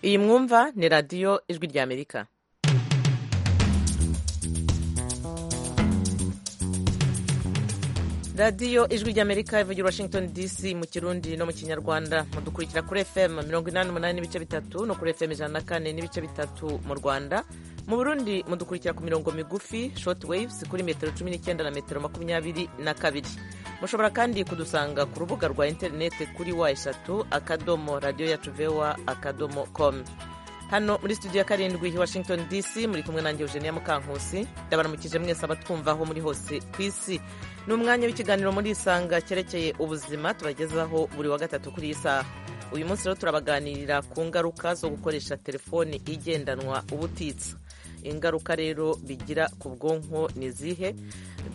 iyi mwumva ni radiyo ijwi ry'amerika radiyo ijwi ry'amerika ivugira washington dc mu kirundi no mu kinyarwanda mudukurikira kuri fm mirongo inani n'umunani n'ibice bitatu no kuri fm ijana na kane n'ibice bitatu mu rwanda mu burundi mudukurikira ku mirongo migufi short waves kuri metero cumi n'icyenda na metero makumyabiri na kabiri mushobora kandi kudusanga ku rubuga rwa interineti kuri wa eshatu akadomo radiyo yacu vewa akadomo komu hano muri studio ya karindwi washington dc muri kumwe nange eugenia mukankusi ndabaramukije mwese abatwumvaho muri hose ku isi ni umwanya w'ikiganiro muri isanga cyerekeye ubuzima tubagezaho buri wa gatatu kuri iyi saha uyu munsi rero turabaganirira ku ngaruka zo gukoresha telefoni igendanwa ubutitsa ingaruka rero bigira ku bwonko ni izihe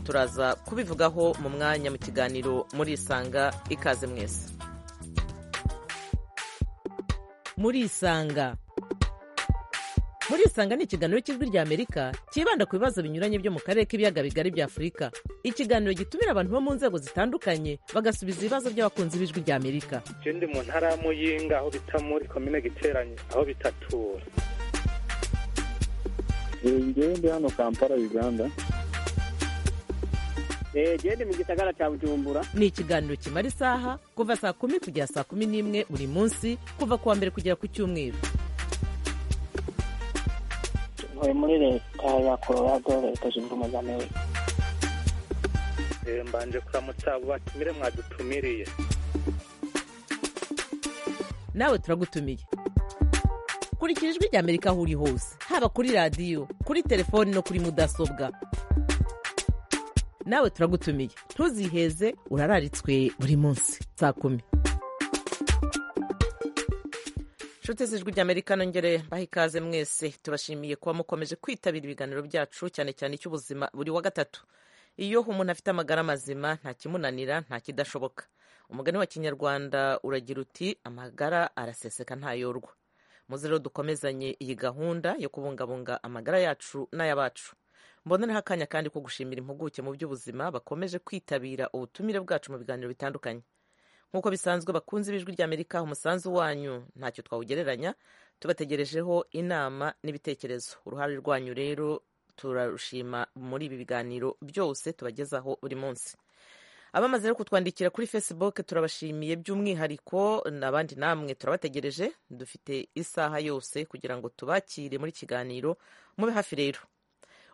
turaza kubivugaho mu mwanya mu kiganiro muri isanga ikaze mwese muri isanga muri isanga ni ikiganiro cy'ijwi ry'amerika cyibanda ku bibazo binyuranye byo mu karere k'ibiyaga bigari bya afurika ikiganiro gitumira abantu bo mu nzego zitandukanye bagasubiza ibibazo by'abakunzi b'ijwi ry'amerika icyo ndi mu ntara ya muyinga aho bita muri komine giteranye aho bitatura ngewe ndi hano kampala uganda gende mu gisagara cya bujumbura ni ikiganiro kimara isaha kuva saa kumi kugera saa kumi n'imwe buri munsi kuva ku wa mbere kugera ku cyumweru ntuye muri leta ya colorado leta zunze ubumwe za amerika mbanje kuramutsa abo batumire mwadutumiriye nawe turagutumiye kurikira ijwi ry'amerika aho uri hose haba kuri radiyo kuri telefoni no kuri mudasobwa nawe turagutumiye ntuziheze urararitswe buri munsi saa kumi nshuti z'ijwi ry'amerika nongere mbaha ikaze mwese tubashimiye kuba mukomeje kwitabira ibiganiro byacu cyane cyane icy'ubuzima buri wa gatatu iyo umuntu afite amagara mazima nta kimunanira nta kidashoboka umugani wa kinyarwanda uragira uti amagara araseseka ntayorwa muze rero dukomezanye iyi gahunda yo kubungabunga amagara yacu n'ay'abacu mbonereho akanya kandi ko gushimira impuguke mu by'ubuzima bakomeje kwitabira ubutumire bwacu mu biganiro bitandukanye nk'uko bisanzwe bakunze ibijwi ry'amerika umusanzu wanyu ntacyo twawugereranya tubategerejeho inama n'ibitekerezo uruhare rwanyu rero turarushima muri ibi biganiro byose tubagezaho buri munsi abamaze rero kutwandikira kuri facebook turabashimiye by'umwihariko n'abandi namwe turabategereje dufite isaha yose kugira ngo tubakire muri kiganiro mube hafi rero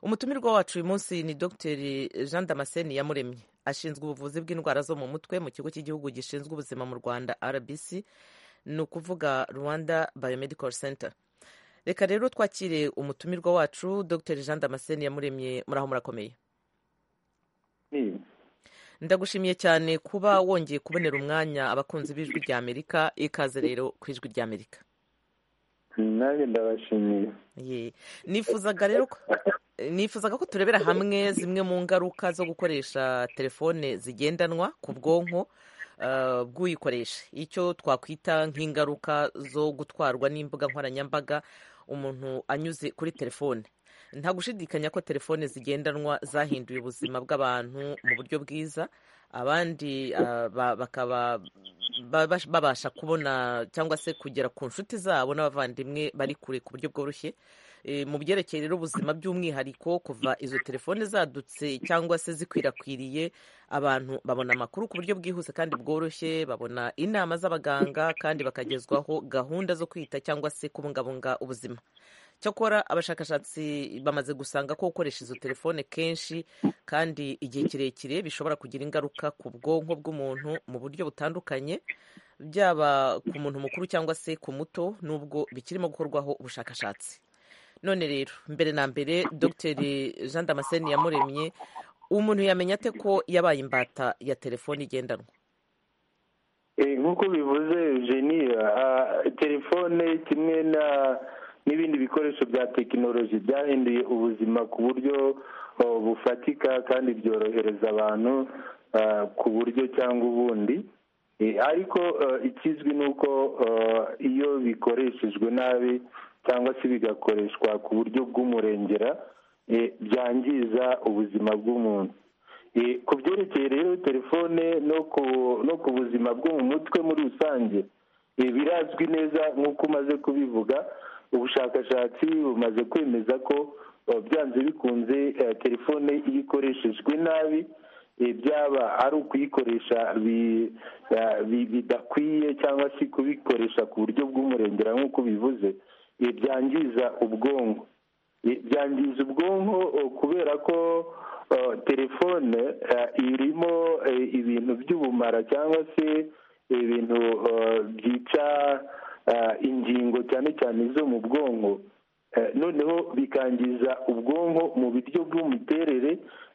umutumirwa wacu uyu munsi ni dr jean damascene yamuremye ashinzwe ubuvuzi bw'indwara zo mu mutwe mu kigo cy'igihugu gishinzwe ubuzima mu rwanda rbc ni ukuvuga rwanda biomedical center reka rero twakire umutumirwa wacu dr jean damascene yamuremye muri aho murakomeye ndagushimiye cyane kuba wongeye kubonera umwanya abakunzi b'ijwi rya amerika ikaze rero ku ijwi rya amerika nanjye ndabashimiye nifuzaga rero nifuzaga ko turebera hamwe zimwe mu ngaruka zo gukoresha telefone zigendanwa ku bwonko bw'uyikoresha icyo twakwita nk'ingaruka zo gutwarwa n'imbuga nkoranyambaga umuntu anyuze kuri telefone nta gushidikanya ko telefone zigendanwa zahinduye ubuzima bw'abantu mu buryo bwiza abandi bakaba babasha kubona cyangwa se kugera ku nshuti zabo n'abavandimwe bari kure ku buryo bworoshye mu byerekeye rero ubuzima by'umwihariko kuva izo telefone zadutse cyangwa se zikwirakwiriye abantu babona amakuru ku buryo bwihuse kandi bworoshye babona inama z'abaganga kandi bakagezwaho gahunda zo kwita cyangwa se kubungabunga ubuzima cyakora abashakashatsi bamaze gusanga ko gukoresha izo telefone kenshi kandi igihe kirekire bishobora kugira ingaruka ku bwonko bw'umuntu mu buryo butandukanye byaba ku muntu mukuru cyangwa se ku muto n'ubwo bikirimo gukorwaho ubushakashatsi none rero mbere na mbere dr jean damascene yamuremye umuntu yamenya ate ko yabaye imbata ya telefone igendanwa nk'uko bivuze jeniya telefone kimwe na n'ibindi bikoresho bya tekinoloji byahinduye ubuzima ku buryo bufatika kandi byorohereza abantu ku buryo cyangwa ubundi ariko ikizwi ni uko iyo bikoreshejwe nabi cyangwa se bigakoreshwa ku buryo bw'umurengera byangiza ubuzima bw'umuntu ku byerekeye rero telefone no ku buzima bwo mu mutwe muri rusange birazwi neza nk'uko umaze kubivuga ubushakashatsi bumaze kwemeza ko byanze bikunze telefone iyo ikoreshejwe nabi byaba ari ukuyikoresha bidakwiye cyangwa se kubikoresha ku buryo bw'umurengera nk'uko bivuze byangiza ubwonko byangiza ubwonko kubera ko telefone irimo ibintu by'ubumara cyangwa se ibintu byica ingingo cyane cyane zo mu bwonko noneho bikangiza ubwonko mu buryo bw'imiterere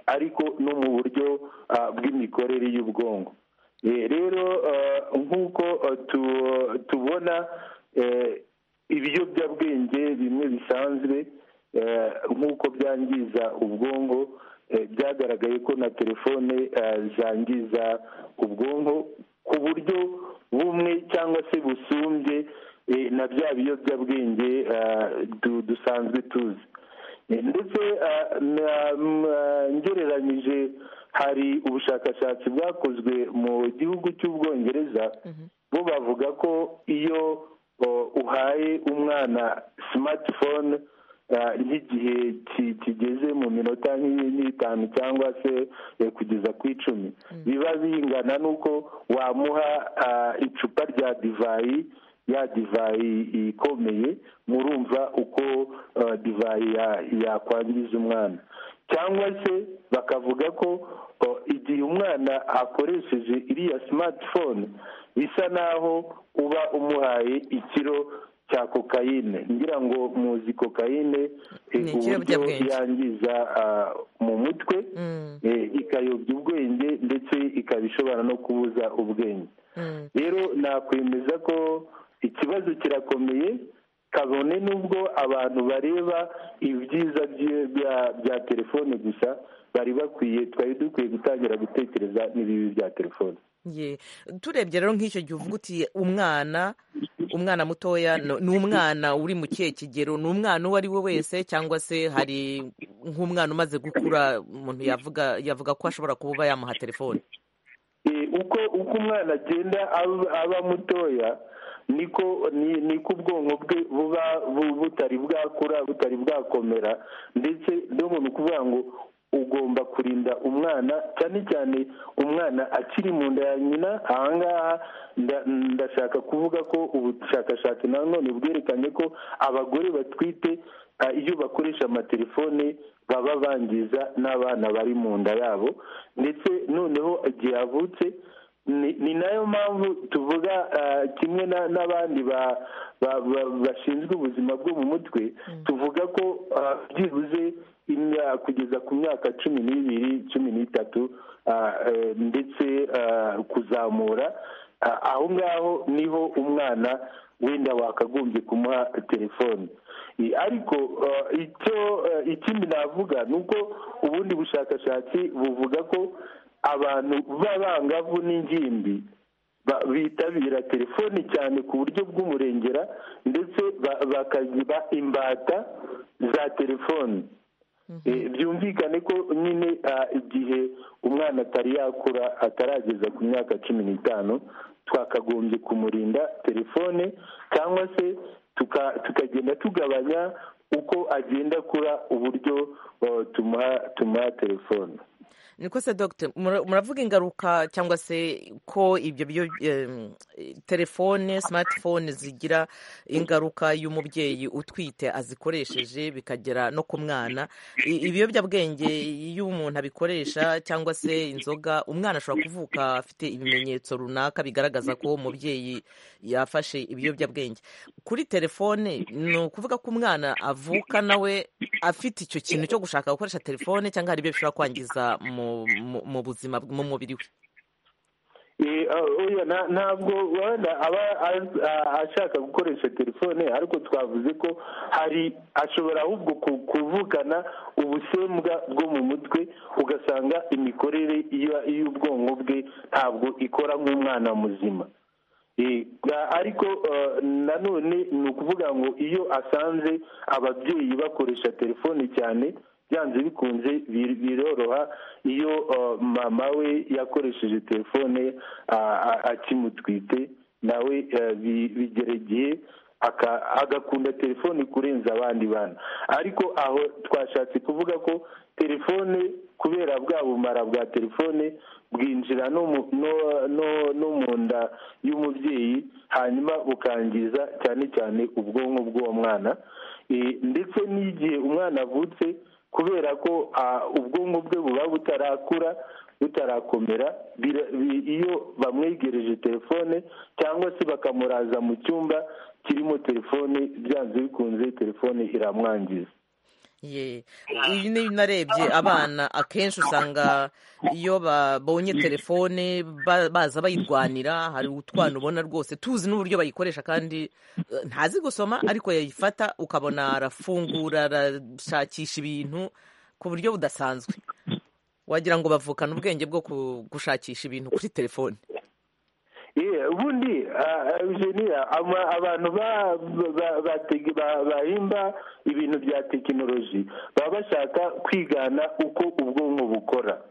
ariko no mu buryo bw'imikorere y'ubwonko rero nk'uko tubona ibiyobyabwenge bimwe bisanzwe nk'uko byangiza ubwonko byagaragaye ko na telefone zangiza ubwonko ku buryo bumwe cyangwa se busumbye na bya biyobyabwenge dusanzwe tuzi ndetse ngereranyije hari ubushakashatsi bwakozwe mu gihugu cy'ubwongereza bo bavuga ko iyo uhaye umwana simatifone nk'igihe kigeze mu minota nk'itanu cyangwa se kugeza ku icumi biba bingana n'uko wamuha icupa rya divayi ya divayi ikomeye murumva uko divayi yakwangiza umwana cyangwa se bakavuga ko igihe umwana akoresheje iriya simatifone bisa naho uba umuhaye ikiro cya kokayine ngira ngo muzi kokayine uburyo yangiza mu mutwe ikayobya ubwenge ndetse ikaba ishobora no kubuza ubwenge rero nakwemeza ko ikibazo kirakomeye kabone n'ubwo abantu bareba ibyiza bya telefone gusa bari bakwiye twari dukwiye gutangira gutekereza n'ibibi bya telefone turebye rero nk'icyo gihe uvuga uti umwana umwana mutoya ni umwana uri mu kihe kigero ni umwana uwo ari we wese cyangwa se hari nk'umwana umaze gukura umuntu yavuga yavuga ko ashobora kuba yamuha telefone uko uko umwana agenda aba mutoya niko niko ubwonko bwe buba butari bwakura butari bwakomera ndetse ni ukuvuga ngo ugomba kurinda umwana cyane cyane umwana akiri mu nda ya nyina ahangaha ndashaka kuvuga ko ubushakashatsi nanone bwerekanye ko abagore batwite iyo bakoresha amatelefone baba bangiza n'abana bari mu nda yabo ndetse noneho igihe avutse ni nayo mpamvu tuvuga kimwe n'abandi bashinzwe ubuzima bwo mu mutwe tuvuga ko byibuze kugeza ku myaka cumi n'ibiri cumi n'itatu ndetse kuzamura aho ngaho niho umwana wenda wakagombye kumuha telefone ariko icyo ikindi navuga ni uko ubundi bushakashatsi buvuga ko abantu b'abangavu n'ingimbi bitabira telefoni cyane ku buryo bw'umurengera ndetse bakagira imbata za telefoni byumvikane ko nyine igihe umwana atari yakura atarageza ku myaka cumi n'itanu twakagombye kumurinda telefone cyangwa se tukagenda tugabanya uko agenda akura uburyo tumuha telefone niko se dogite muravuga ingaruka cyangwa se ko ibyo byo telefone simatifone zigira ingaruka y'umubyeyi utwite azikoresheje bikagera no ku mwana ibiyobyabwenge iyo umuntu abikoresha cyangwa se inzoga umwana ashobora kuvuka afite ibimenyetso runaka bigaragaza ko umubyeyi yafashe ibiyobyabwenge kuri telefone ni ukuvuga ko umwana avuka nawe afite icyo kintu cyo gushaka gukoresha telefone cyangwa hari ibyo bishobora kwangiza mu mu buzima mu mubiri we ntabwo wenda aba ashaka gukoresha telefone ariko twavuze ko hari ashobora ahubwo kuvukana ubusembwa bwo mu mutwe ugasanga imikorere y'ubwonko bwe ntabwo ikora nk'umwana muzima ariko nanone ni ukuvuga ngo iyo asanze ababyeyi bakoresha telefone cyane byanze bikunze biroroha iyo mama we yakoresheje telefone akimutwite nawe eh, bi- bigera igihe aka- agakunda telefone kurenza abandi bana ariko aho twashatse kuvuga ko telefone kubera bwa bumara bwa telefone bwinjira no mu- no- no- no mu nda y'umubyeyi hanyuma bukangiza cyane cyane ubwonko bw'uwo mwana Eh, ndetse n'igihe umwana avutse kubera ko ah, ubwonko bwe buba butarakura butarakomera bira- bi- iyo bamwegereje telefone cyangwa se bakamuraza mu cyumba kirimo telefone byanze bikunze telefone iramwangiza Ye, uyu ni narebye abana akenshi usanga iyo babonye telefone ba- baza bayirwanira hari utwana ubona rwose tuzi n'uburyo bayikoresha kandi eh, ntazi gusoma ariko yayifata ukabona arafungura arashakisha ibintu ku buryo budasanzwe wagira ngo bavukana ubwenge bwo ku- gushakisha ibintu kuri telefone Ye, ubundi ah, Eugenia, ama- abantu ba- ba- batege- ba- bahimba ibintu bya tekinoloji baba bashaka kwigana uko ubwonko bukora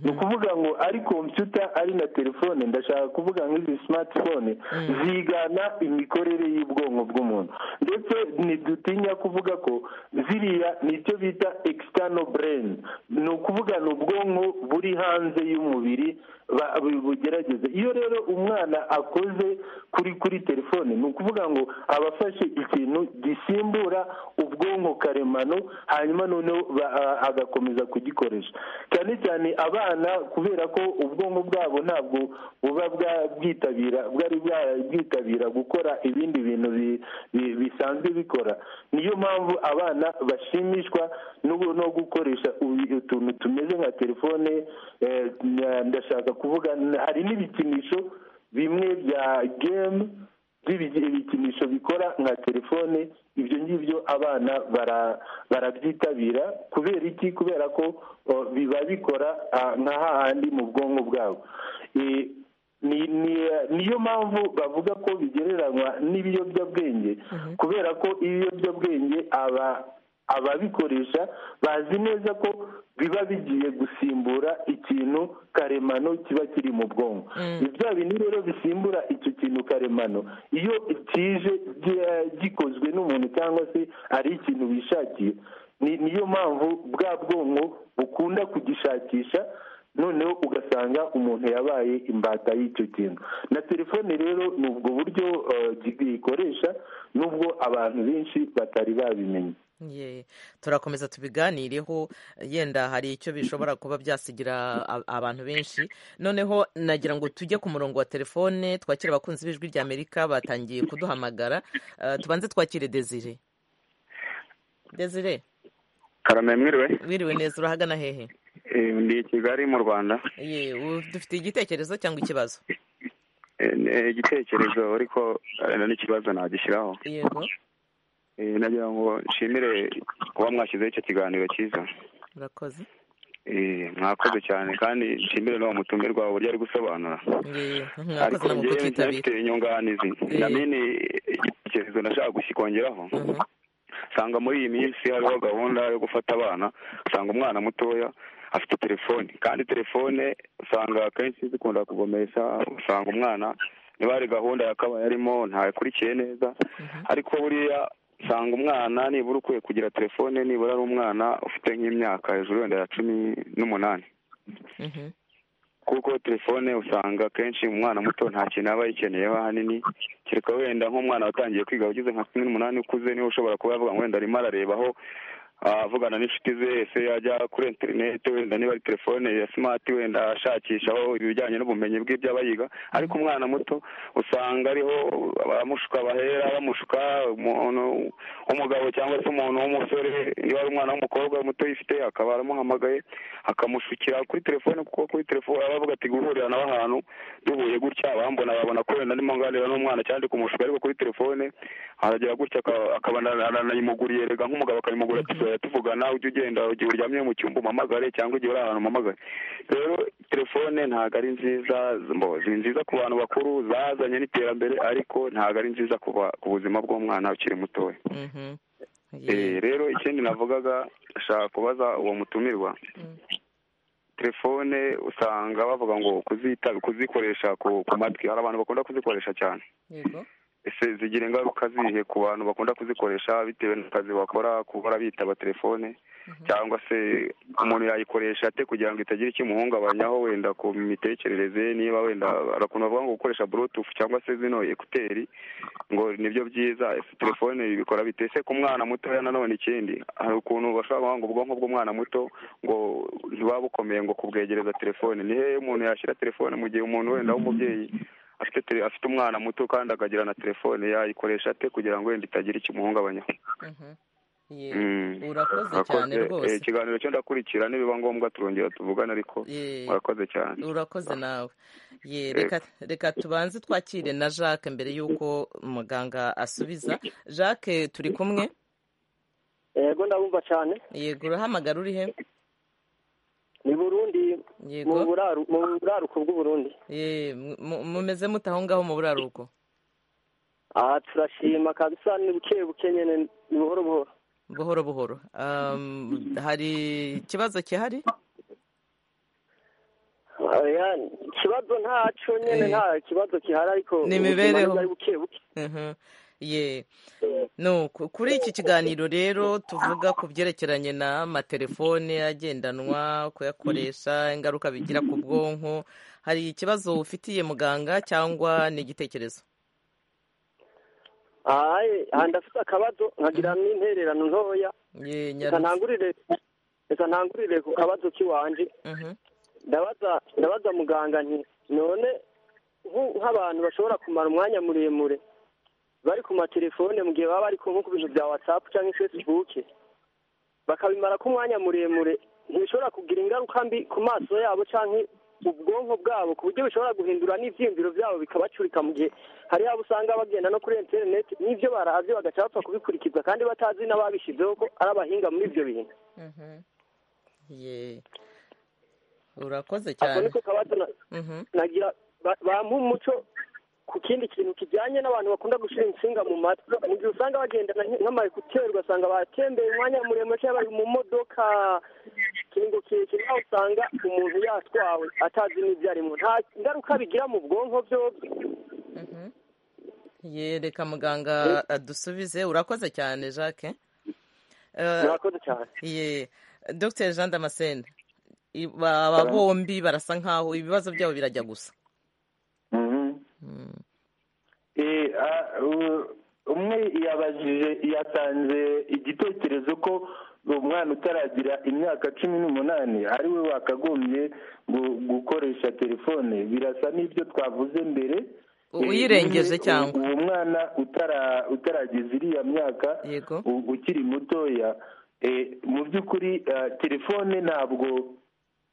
ni ukuvuga ngo ari kompiyuta ari na telefone ndashaka kuvuga nk'izi simatifone zigana imikorere y'ubwonko bw'umuntu ndetse ntidutinya kuvuga ko ziriya ni icyo bita ekisitano bureni ni ukuvuga ni ubwonko buri hanze y'umubiri ba- bu- bugerageze iyo rero umwana akoze kuri kuri telefone ni ukuvuga ngo aba afashe ikintu gisimbura ubwonko karemano hanyuma noneho ba- a- agakomeza kugikoresha cyane cyane abana kubera ko ubwonko bwabo ntabwo buba bwa- bwitabira bwari bwabwitabira gukora ibindi bintu bi- bi- bisanzwe bikora niyo mpamvu abana bashimishwa n'ubu- no gukoresha ubi- utuntu tumeze nka telefone eh, na- ndashaka kuvuga hari n'ibikinisho bimwe bya gemu by'ibikinisho bikora nka telefone ibyo ngibyo abana bara- barabyitabira kubera iki kubera ko o, biba bikora ah, nka hahandi mu bwonko bwabo Eh, ni- ni- niyo mpamvu bavuga ko bigereranywa n'ibiyobyabwenge kubera ko ibiyobyabwenge aba ababikoresha bazi neza ko biba bigiye gusimbura ikintu karemano kiba kiri mu bwonko bya bindi rero bisimbura icyo kintu karemano iyo kije gi- gikozwe n'umuntu cyangwa se ari ikintu wishakiye ni- niyo mpamvu bwa bwonko bukunda kugishakisha noneho ugasanga umuntu yabaye imbata y'icyo kintu na telefone rero ni ubwo buryo eh, gikoresha nubwo abantu benshi batari babimenye Ye, turakomeza tubiganireho yenda hari icyo bishobora kuba byasigira a- abantu benshi noneho nagira ngo tujye ku murongo wa telefone twakire abakunzi b'ijwi rya amerika batangiye kuduhamagara Eh, tubanze twakire desire desire karame mwiriwe wiriwe neza urahagana hehe Eh, ndi i kigali mu rwanda ye u- dufite igitekerezo cyangwa ikibazo Eh, eh, igitekerezo ariko eh, n'ikibazo nagishyiraho yego Eh, nagira ngo nshimire kuba mwashyizeho icyo kiganiro cyiza urakoze Eh, mwakoze cyane kandi nshimire n'uwo mutumirwa uburyo ari gusobanura ye ariko mwakoze namwe njyewe kutitabira mfite inyunganizi Eh. namini igitekerezo nashaka gusikongeraho Mhm. usanga muri iyi minsi hariho gahunda yo gufata abana usanga umwana mutoya afite telefone kandi telefone usanga akenshi zikunda kuvomesha usanga umwana niba hari gahunda yakabaye arimo ntakurikiye neza ariko buriya usanga umwana nibura ukwiye kugira telefone nibura ari umwana ufite nk'imyaka hejuru wenda ya cumi n'umunani Mhm. kuko telefone usanga akenshi umwana muto nta kintu aba ayikeneyeho ahanini kereka wenda nk'umwana watangiye kwiga ugeze nka cumi n'umunani ukuze niwe ushobora kuba yavuga ngo wenda arimo ararebaho ah, avugana n'inshuti ze ese yajya kuri interineti wenda niba ari telefone ya simati wenda ashakishaho ibijyanye n'ubumenyi bw'ibyo aba yiga ariko umwana muto usanga ariho abamushuka bahera bamushuka umuntu w'umugabo cyangwa se umuntu w'umusore niba ari umwana w'umukobwa muto yifite akaba aramuhamagaye akamushukira kuri telefone kuko kuri telefone aba avuga ati guhurira nawe ahantu duhuye gutya abambona babona ko wenda ndimo nganira n'umwana cyangwa ndi kumushuka ariko kuri telefone aragera gutya aka- akaba aranayimuguriye rega nk'umugabo akayimugurira ati tuzajya tuvugana ujye ugenda igihe uryamye mu cyumba umamagare cyangwa igihe uri ahantu umamagare rero telefone ntabwo ari nziza mbo ni nziza ku bantu bakuru zazanye n'iterambere ariko ntabwo ari nziza ku ba- ku buzima bw'umwana ukiri mutoya Mhm. Ye. Eh, rero ikindi navugaga ndashaka kubaza uwo mutumirwa telefone usanga bavuga ngo kuzita kuzikoresha ku ku matwi hari abantu bakunda kuzikoresha cyane yego ese zigira ingaruka zihe ku bantu bakunda kuzikoresha bitewe n'akazi bakora kubura bitaba telefone cyangwa se umuntu yayikoresha ate kugira ngo itagira icyo imuhungabanyaho wenda ku mitekerereze ye, niba wenda hari ukuntu bavuga ngo gukoresha bluetooth cyangwa se zino ekuteri ngo nibyo byiza ese telefone bikora bite ese ku mwana mutoya nanone ikindi hari ukuntu bashobora kuvuga ngo ubwonko bw'umwana muto ngo ntibuba bukomeye ngo kubwegereza telefone ni hehe umuntu yashyira telefone mu gihe umuntu wenda w'umubyeyi afite tele- afite umwana muto kandi akagira na telefone yayikoresha ate kugira ngo wenda itagira icyo imuhungabanyaho Mhm. Ye- Mm. urakoze Murakoze. cyane Eh, rwose ikiganiro cyo ndakurikira nibiba ngombwa turongera tuvugane ariko Ye- murakoze cyane urakoze nawe Ye, reka reka tubanze twakire na jacques mbere y'uko muganga asubiza jacques turi kumwe yego ndabumva cyane yego urahamagara urihe ni burundi mu yego buraru mu buraruko bw'uburundi Ye, mu- mu- mumeze mute aho ngaho mu buraruko aha turashima kabisa ni buke buke nyine ni buhoro buhoro buhoro buhoro Um, hari ikibazo gihari Oya, ikibazo ntacyo nyine Eh. nta kibazo gihari ariko Ni imibereho. ubuzima ni buke buke Mhm. ye no ku- kuri iki kiganiro rero tuvuga ku byerekeranye n'amatelefone agendanwa kuyakoresha ingaruka bigira ku bwonko hari ikibazo ufitiye muganga cyangwa ni igitekerezo ahaye aha ndafite akabazo nkagira n'intererano ntoya reka ye nyarutse ntangurire reka ntangurire ku kabazo k'iwanje Mhm. ndabaza ndabaza muganga nti none nku- nk'abantu bashobora kumara umwanya muremure bari ku matelefone mu gihe baba bari ku nko ku bintu bya watsapu cyangwa facebook bakabimara ko umwanya muremure ntibishobora kugira ingaruka mbi ku maso yabo cyangwa ubwonko bwabo ku buryo bishobora guhindura n'ibyiyumviro byabo bikabacurika mu gihe hari abo usanga bagenda no kuri interineti n'ibyo barazi bagaca bapfa kubikurikiza kandi batazi n'ababishyizeho ko ari abahinga muri ibyo bintu Mhm. ye urakoze ako cyane niko kabazo na- Mhm. nagira ba- bampa umuco ku kindi kintu kijyanye n'abantu bakunda gushyira insinga mu matwi mu gihe usanga bagendana nk- nk'amayekuteri ugasanga batembeye umwanya muremure cyangwa bari mu modoka ikintu kirekire aho usanga umuntu yatwawe atazi n'ibyo arimo nta ngaruka bigira mu bwonko byo Mhm. ye reka muganga adusubize urakoze cyane jacques Eh, murakoze cyane Ye, Dr Jean Damascene i- ba- aba bombi barasa nkaho ibibazo byabo birajya gusa Mhm. Mm. Eh, ah, u- umwe yabajije yatanze igitekerezo ko umwana utaragira imyaka cumi n'umunani ari we wakagombye gu- gukoresha telefone birasa n'ibyo twavuze mbere U- Eh, uyirengeje nyine cyangwa? uwo mwanya utara- utarageza iriya myaka Yego. u- ukiri mutoya eh, mu by'ukuri ah, telefone ntabwo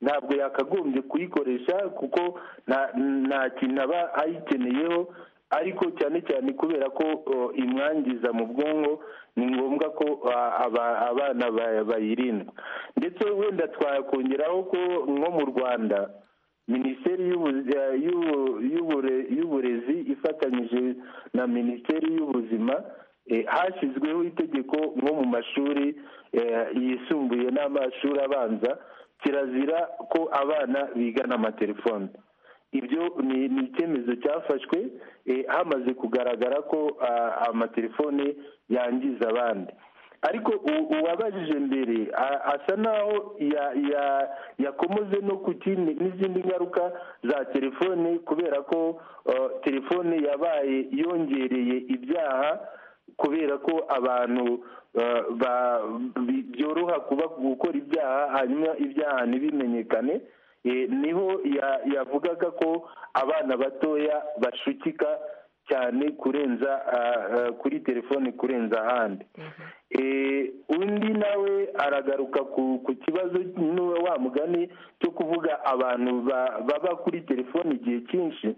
ntabwo yakagombye kuyikoresha kuko nta nta kintu aba ayikeneyeho ariko cyane cyane kubera ko o, imwangiza mu bwonko ni ngombwa ko a- aba- abana ba- bayirindwa ndetse wenda twakongeraho ko nko mu rwanda minisiteri y'ubu- eh, y'ubu- y'ubure- y'uburezi ifatanyije na minisiteri y'ubuzima eh, hashyizweho itegeko nko mu mashuri eh, yisumbuye n'amashuri abanza kirazira ko abana bigana amatelefone ibyo ni ni icyemezo cyafashwe eh, hamaze kugaragara ko ah, amatelefone yangiza abandi ariko u- uwabajije mbere a- asa naho ya- ya- yakomoze no ku kindi n'izindi ngaruka za telefone kubera ko eh, telefone yabaye yongereye ibyaha kubera ko abantu eh, ba- bi- byoroha kuba gukora ibyaha hanyuma ibyaha ntibimenyekane Eh, niho ya- yavugaga ko abana batoya bashukika cyane kurenza ah, ah, kuri telefone kurenza ahandi Eh, undi nawe aragaruka ku ku kibazo n'uwo wa mugani cyo kuvuga abantu ba- baba kuri telefone igihe cyinshi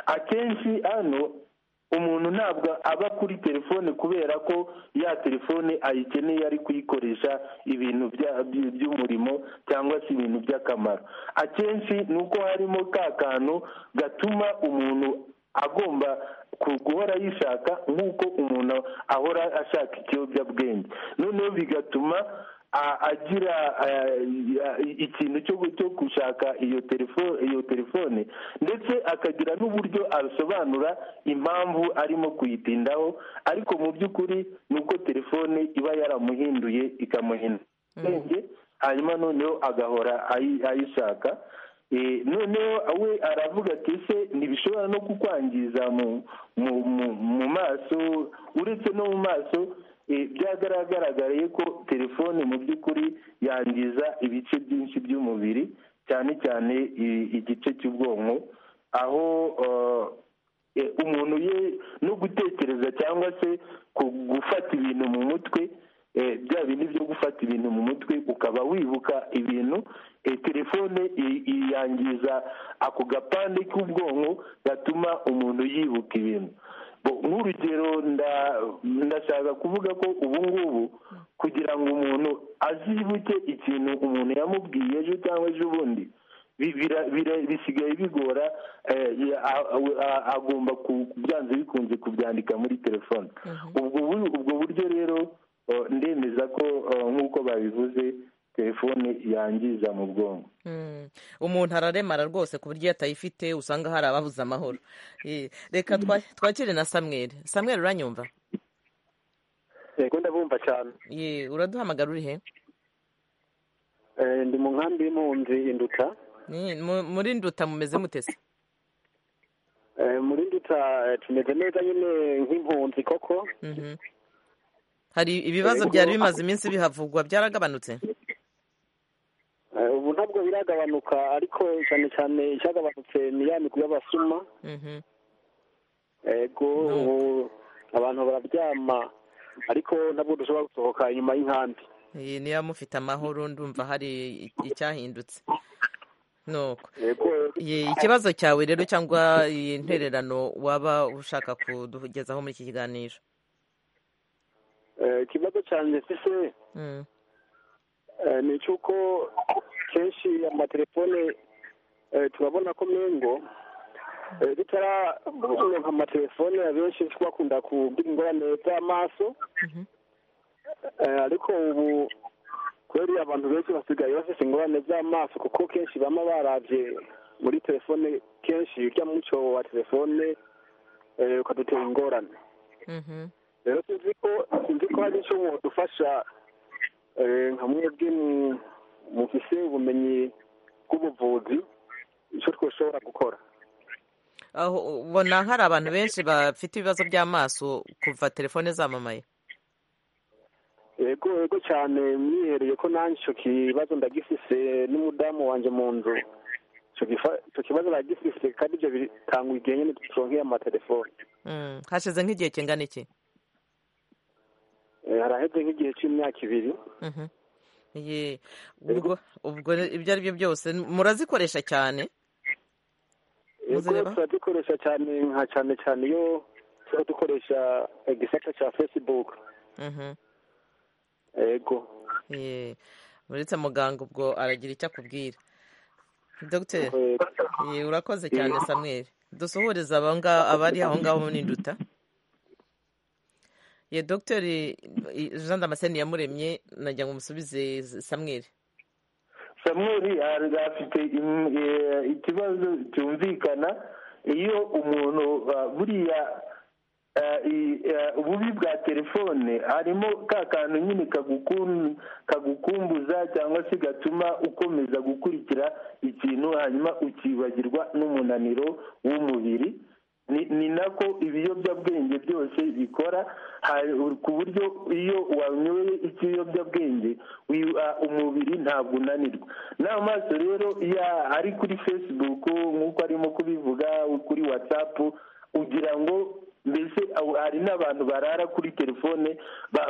akenshi hano umuntu ntabwo aba kuri telefone kubera ko ya telefone ayikeneye ari kuyikoresha ibintu bya- by- by'umurimo cyangwa se ibintu by'akamaro akenshi ni uko harimo ka kantu gatuma umuntu agomba ku- guhora yishaka nk'uko umuntu ahora ashaka ikiyobyabwenge noneho bigatuma agira ikintu cyo gushaka iyo telefone iyo telefone ndetse akagira n'uburyo asobanura impamvu arimo kuyitindaho ariko mu by'ukuri ni uko telefone iba yaramuhinduye ikamuhindura ubwenge hanyuma noneho agahora ayishaka noneho we aravuga ati se ntibishobora no kukwangiza mu maso uretse no mu maso byagaragaragaye ko telefone mu by'ukuri yangiza ibice byinshi by'umubiri cyane cyane igice cy'ubwonko aho umuntu ye no gutekereza cyangwa se gufata ibintu mu mutwe bya bindi byo gufata ibintu mu mutwe ukaba wibuka ibintu telefone yangiza ako gapande k'ubwonko gatuma umuntu yibuka ibintu nk'urugero ndashaka kuvuga ko ubu ngubu kugira ngo umuntu azibuke ikintu umuntu yamubwiye ejo cyangwa ejo bundi bisigaye bigora agomba byanze bikunze kubyandika muri telefone ubwo buryo rero ndemeza ko nk'uko babivuze telefone yangiza mu bwonko umuntu araremara rwose ku buryo iyo atayifite usanga hari ababuze amahoro reka twakire na samweri samweri uranyumva yego ndabumva cyane uraduhamagara uri he ndi mu nkambi y'impunzi induta muri nduta mumeze mutese muri nduta tumeze neza nyine nk'impunzi koko hari ibibazo byari bimaze iminsi bihavugwa byaragabanutse ubu ntabwo biragabanuka ariko cyane cyane icyagabanutse ni ya migwi y'abasuma yego ubu abantu bararyama ariko ntabwo dushobora gusohoka inyuma y'inkambi iyi niyo mufite amahoro ndumva hari icyahindutse nuko ikibazo cyawe rero cyangwa iyi ntererano waba ushaka kudugezaho muri iki kiganiro ikibazo cyane se ni cy'uko kenshi amatelefone turabona ko mengo ritaronka amatelefone abenshi twakunda kugira ingorane z'amaso ariko ubu kubera abantu benshi basigaye bafite ingorane z'amaso kuko kenshi baba barabye muri telefone kenshi ujya muco wa telefone ukadutera ingorane rero sinzi ko sinzi ko hari icyo dufasha nka mwebwe mufise ubumenyi bw'ubuvuzi icyo twashobora gukora aho ubona hari abantu benshi bafite ibibazo by'amaso kuva telefone zamamaye yego yego cyane mwihereye ko nanjye icyo kibazo ndagifise n'umudamu wanjye mu nzu icyo kibazo ndagifise kandi ibyo bitanga igihe nyine duturonkeye amatelefone hashize nk'igihe kingana iki haraheze nk'igihe cy'imyaka ibiri ubwo ibyo ari byo byose murazikoresha cyane turazikoresha cyane nka cyane cyane iyo tuba dukoresha igisata cya facebook yego uretse muganga ubwo aragira icyo akubwira dogiteri urakoze cyane samweri dusuhuriza abari aho ngaho n'induta ye dogiteri jean damascene yamuremye nagira ngo umusubize samweri samweri afite ikibazo cyumvikana iyo umuntu buriya ububi bwa telefone harimo ka kantu nyine kagukumbuza cyangwa se gatuma ukomeza gukurikira ikintu hanyuma ukibagirwa n'umunaniro w'umubiri ni nako ibiyobyabwenge byose bikora ku buryo iyo wanyoye ikiyobyabwenge umubiri ntabwo unanirwa n'amaso rero ari kuri facebook nk'uko arimo kubivuga kuri whatsapp ugira ngo mbese hari n'abantu barara kuri telefone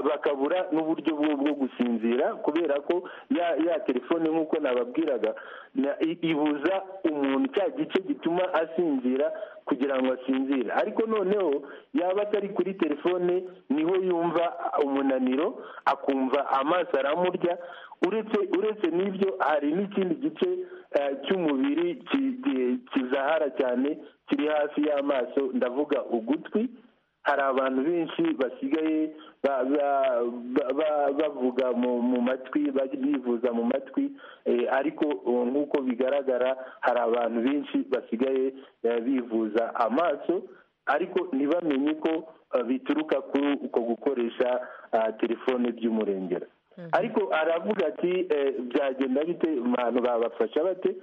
bakabura n'uburyo bwo gusinzira kubera ko ya telefone nk'uko nababwiraga ibuza umuntu cya gice gituma asinzira kugira ngo asinzire ariko noneho yaba atari kuri telefone niho yumva umunaniro akumva amaso aramurya uretse uretse n'ibyo hari n'ikindi gice cy'umubiri kizahara cyane kiri hafi y'amaso ndavuga ugutwi hari abantu benshi basigaye ba- ba- ba- ba- bavuga mu mu matwi baj- bivuza mu matwi eh, ariko eh, nk'uko bigaragara hari abantu benshi basigaye eh, bivuza amaso ariko ntibamenye ko eh, bituruka kuri uko gukoresha ah, telefone by'umurengera ariko aravuga ati eh, byagenda bite abantu babafasha bate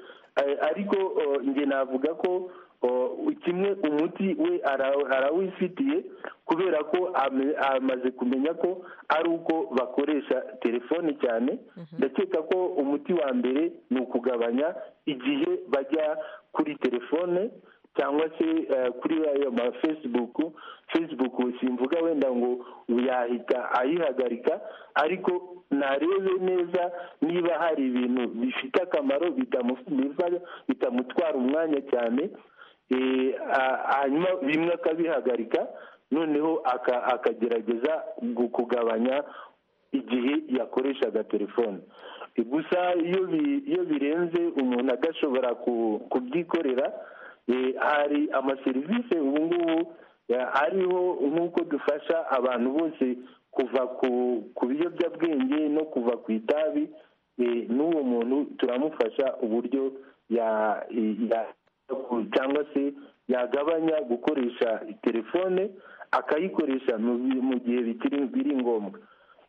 Eh, ariko oh, njye navuga ko oh, kimwe umuti we ara- arawifitiye kubera ko ame- amaze kumenya ko ari uko bakoresha telefone cyane ndakeka ko umuti wa mbere ni ukugabanya igihe bajya kuri telefone cyangwa se eh, kuri ayo ma facebook facebook simvuga wenda ngo yahita ayihagarika ariko narebe neza niba hari ibintu bifite akamaro bitamu- biva- bitamutwara umwanya cyane eh, a- hanyuma bimwe akabihagarika noneho aka- akagerageza gu- kugabanya igihe yakoreshaga telefone Eh, gusa iyo bi- iyo birenze umuntu agashobora ku- kubyikorera eh, hari amaserivisi ubu ngubu eh, ariho nk'uko dufasha abantu bose kuva ku ku biyobyabwenge no kuva ku itabi eh, n'uwo muntu turamufasha uburyo ya- ya- cyangwa se yagabanya gukoresha telefone akayikoresha mu bi- mu gihe bikiri biri ngombwa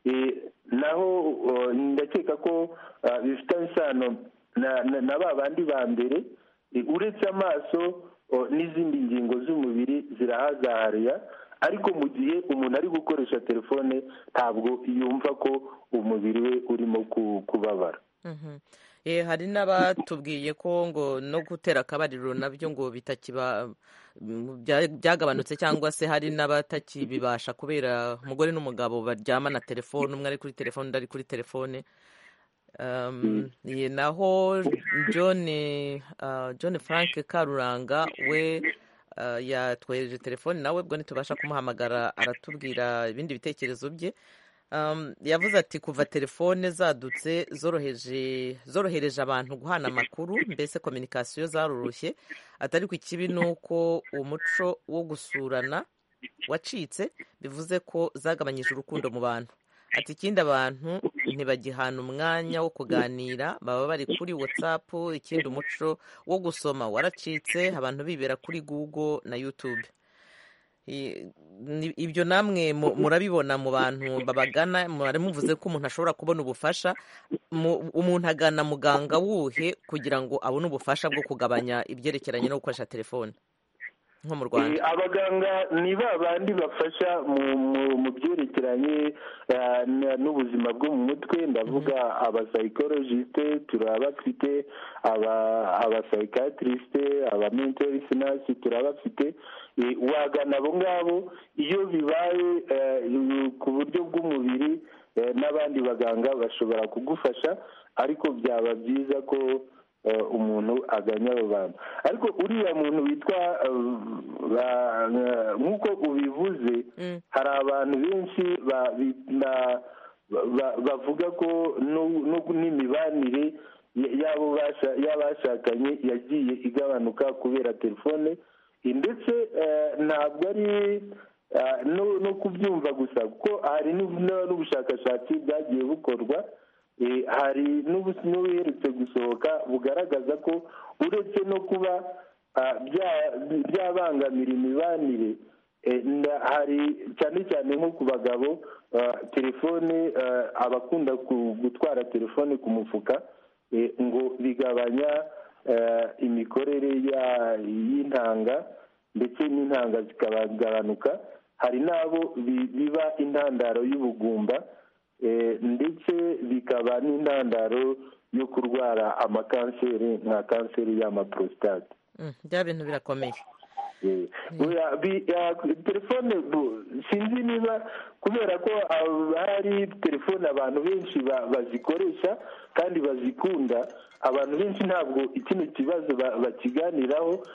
Eh, naho oh, ndakeka ko ah, bifitanye isano na- na- na ba bandi ba mbere eh, uretse amaso oh, n'izindi ngingo z'umubiri zirahazahariya ariko mu gihe umuntu ari gukoresha telefone ntabwo yumva ko umubiri we urimo ku- kubabara Mhm. Eh, hari n'abatubwiye ko ngo no gutera akabariro nabyo ngo bitakiba mm, bya- byagabanutse cyangwa se hari n'abatakibibasha kubera umugore n'umugabo baryama na telefone umwe ari kuri telefone undi ari kuri telefone Um, ye- naho John uh, John Frank Karuranga we uh, yatwereje telefone nawe ubwo ntitubasha kumuhamagara aratubwira ibindi bitekerezo bye Um, yavuze ati kuva telefone zadutse zoroheje zorohereje abantu guhana amakuru mbese kominikasiyo zaroroshye atari ku ikibi ni uko umuco wo gusurana wacitse bivuze ko zagabanyije urukundo mu bantu ati ikindi abantu ntibagihana umwanya wo kuganira baba bari kuri whatsapp ikindi umuco wo gusoma waracitse abantu bibera kuri google na youtube I- ni- ibyo namwe mu- murabibona mu bantu babagana mwari muvuze ko umuntu ashobora kubona ubufasha Mu- umuntu agana muganga wuhe kugira ngo abone ubufasha bwo kugabanya ibyerekeranye no gukoresha telefone nko mu rwanda Eh, abaganga ni ba bandi bafasha mu mu- mu byerekeranye eh, na- n'ubuzima bwo mu mutwe ndavuga abasayikolojisite turabafite abasayikatirisite aba mentali sinasi turabafite Eh, wagana abo ngabo iyo bibaye eh, ku buryo bw'umubiri eh, n'abandi baganga bashobora kugufasha ariko byaba byiza ko eh, umuntu aganya abo bantu ariko uriya muntu witwa eh, ba- eh, nk'uko ubivuze Mm. hari abantu benshi ba- bi- ba- ba- bavuga ko no- no- n'imibanire ya- y'abo basha- y'abashakanye yagiye igabanuka kubera telefone Eh, ndetse eh, ntabwo ari eh, no- no kubyumva gusa kuko hari n'ub- n'ubushakashatsi bwagiye bukorwa Eh, hari n'ubu- n'ubuherutse gusohoka bugaragaza ko uretse no kuba ah, bya- byabangamira imibanire eh, nda- hari cyane cyane nko ku bagabo ah, telefone ah, abakunda ku- gutwara telefone ku mufuka eh, ngo bigabanya eh, imikorere ya- y'intanga ndetse n'intanga zikagabanuka hari n'abo bi- biba intandaro y'ubugumba eh, ndetse bikaba n'intandaro yo kurwara amakanseri nka kanseri y'amaporositate Mm, bya bintu birakomeye Eh, oya, bi- ya, telefone bu- sinzi niba kubera ko ab- hari telefone abantu benshi ba- bazikoresha kandi bazikunda abantu benshi ntabwo ikino kibazo ba- bakiganiraho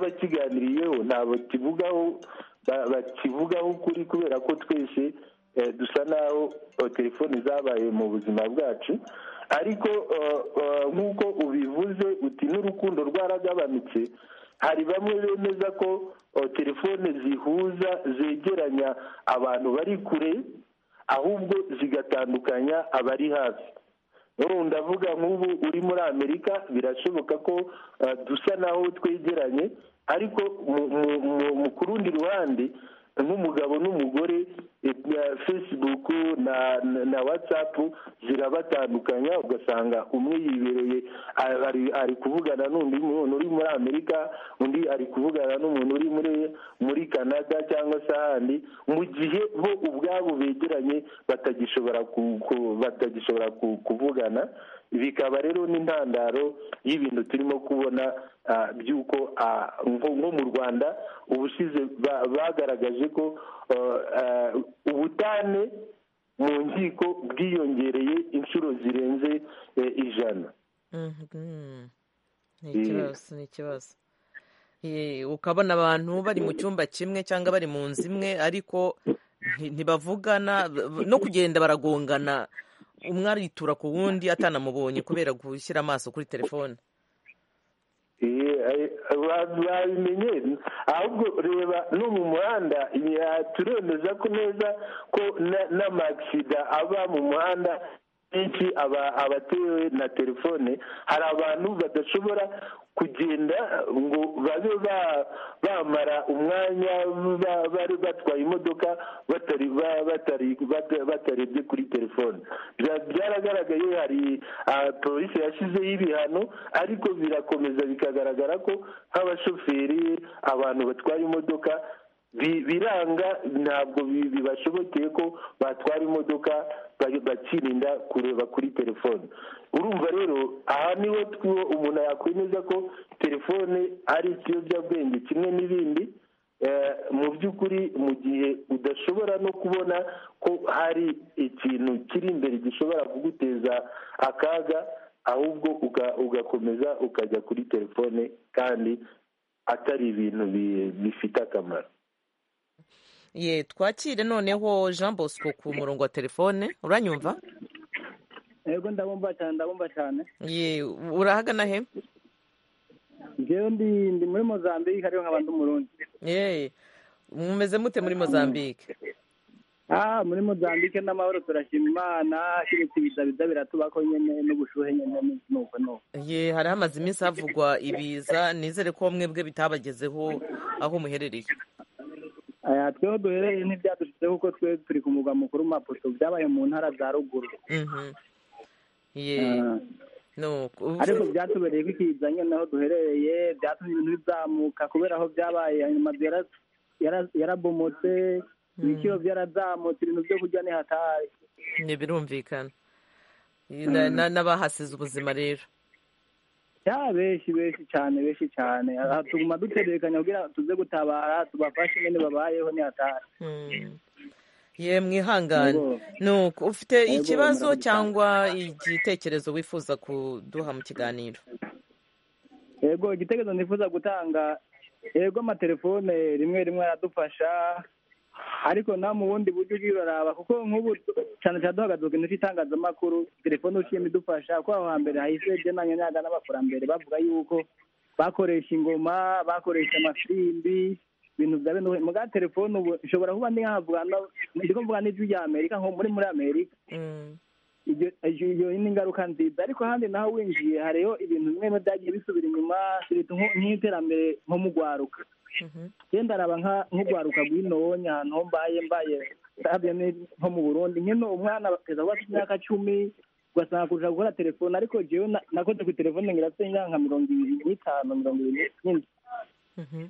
n'abakiganiriyeho ntabwo kivugaho ba- bakivugaho ukuri kubera ko twese eh, dusa naho eh, telefone zabaye mu buzima bwacu ariko eh, eh, nk'uko ubivuze uti n'urukundo rwaragabanutse hari bamwe bemeza ko oh, telefone zihuza zegeranya abantu bari kure ahubwo zigatandukanya abari hafi n'ubu ndavuga nk'ubu uri muri amerika birashoboka ko uh, dusa naho twegeranye ariko mu- mu- mu- mu ku rundi ruhande nk'umugabo n'umugore eh, na facebook na na- na whatsapp zirabatandukanya ugasanga umwe yibereye ari- ari- ari kuvugana n'undi muntu uri muri amerika undi ari kuvugana n'umuntu uri muri muri canada cyangwa se ahandi mu gihe bo ubwabo begeranye batagishobora ku- ku- batagishobora ku- kuvugana bikaba rero n'intandaro y'ibintu turimo kubona ah, by'uko ah, nko nko mu rwanda ubushize ba- bagaragaje ko ah, ah, ubutane mu nkiko bwiyongereye inshuro zirenze eh, ijana Mhm. ni Mm. ikibazo ni ikibazo Eh, ukabona abantu bari mu cyumba kimwe cyangwa bari mu nzu imwe ariko nti- ntibavugana b- b- no kugenda baragongana umwe aritura ku wundi atanamubonye kubera gushyira amaso kuri telefone babimenye ahubwo reba no mu muhanda ya- turemeza ko neza ko na- n'amagisida aba mu muhanda menshi aba abatewe na telefone hari abantu badashobora kugenda ngo babe ba- bamara umwanya ba- bari batwaye imodoka batari ba- batari bata- batarebye kuri telefone Bya- byaragaragaye hari ah, polisi yashyizeho ibihano ariko birakomeza bikagaragara ko nk'abashoferi abantu batwara imodoka bi- biranga ntabwo bi- bibashobokeye ko batwara imodoka ba- bakirinda kureba kuri telefone urumva rero aha niho tw- umuntu yakwemeza ko telefone ari ikiyobyabwenge kimwe n'ibindi Eh, mu by'ukuri mu gihe udashobora no kubona ko hari ikintu kiri imbere gishobora kuguteza akaga ahubwo uga- ugakomeza ukajya kuri telefone kandi atari ibintu bi- bifite akamaro ye twakire noneho jean bosco ku murongo wa telefone uranyumva yego ndabumva cyane ndabumva cyane ye urahagana he njyewe ndi ndi muri mozambique ariyo nk'abandi umurundi ye mumeze mute muri mozambique ah muri mozambique n'amahoro turashima imana keretse ibiza biratubako nyine n'ubushuhe nyine n'iki nuko nuko ye hari hamaze iminsi havugwa ibiza nizere ko bamwe bwe bitabagezeho aho muherereye aya tweho duhereye ntibyadushyizeho kuko twe turi ku mugwa mukuru mapoto byabaye mu ntara za ruguru Mhm. ye Ah. no ku- ariko byatubereye ko ikiza nyine aho duherereye byatumye ibintu bizamuka kubera aho byabaye amazu yara- yara- yarabomotse ibiciro byarazamutse ibintu byo kurya ni hatari ni birumvikana Na- na- n'abahasize ubuzima rero ya benshi benshi cyane benshi cyane aha tuguma duterekanya kugira tuze gutabara tubafashe nyine babayeho ni hatari Mm. ye mwihangane Yego. no ku- ufite Yego, ikibazo murakoze cyane. cyangwa igitekerezo wifuza kuduha mu kiganiro yego igitekerezo nifuza gutanga yego amatelefone rimwe rimwe aradufasha ariko na mu bundi buryo ugiye uraraba kuko nk'ubu cyane cyane duhagaze ku kintu cy'itangazamakuru telefone uciyemo idufasha kuko aho hambere hahise igenanye n'aga n'abakurambere bavuga yuko bakoresha ingoma bakoresha amafirimbi ibintu bya bene mu bwa telefone ubu nshobora kuba ntiyavuga no- ndi kuvuga n'ijwi rya amerika nko muri muri amerika Mm. iyo iyo- iyo ni ingaruka nziza ariko handi naho winjiye hariho ibintu bimwe bimwe byagiye bisubira inyuma turita nko- nk'iterambere nko mu rwaruka Mhm. genda araba nka- nk'urwaruka rw'inonye ahantu ho mbaye mbaye ndabyo ni nko mu burundi nyine umwana kugeza kuba afite imyaka cumi ugasanga kurusha gukora telefone ariko jewe na- nakoze ku telefone ngira afite nka mirongo ibiri n'itanu mirongo ibiri n'indwi Mhm.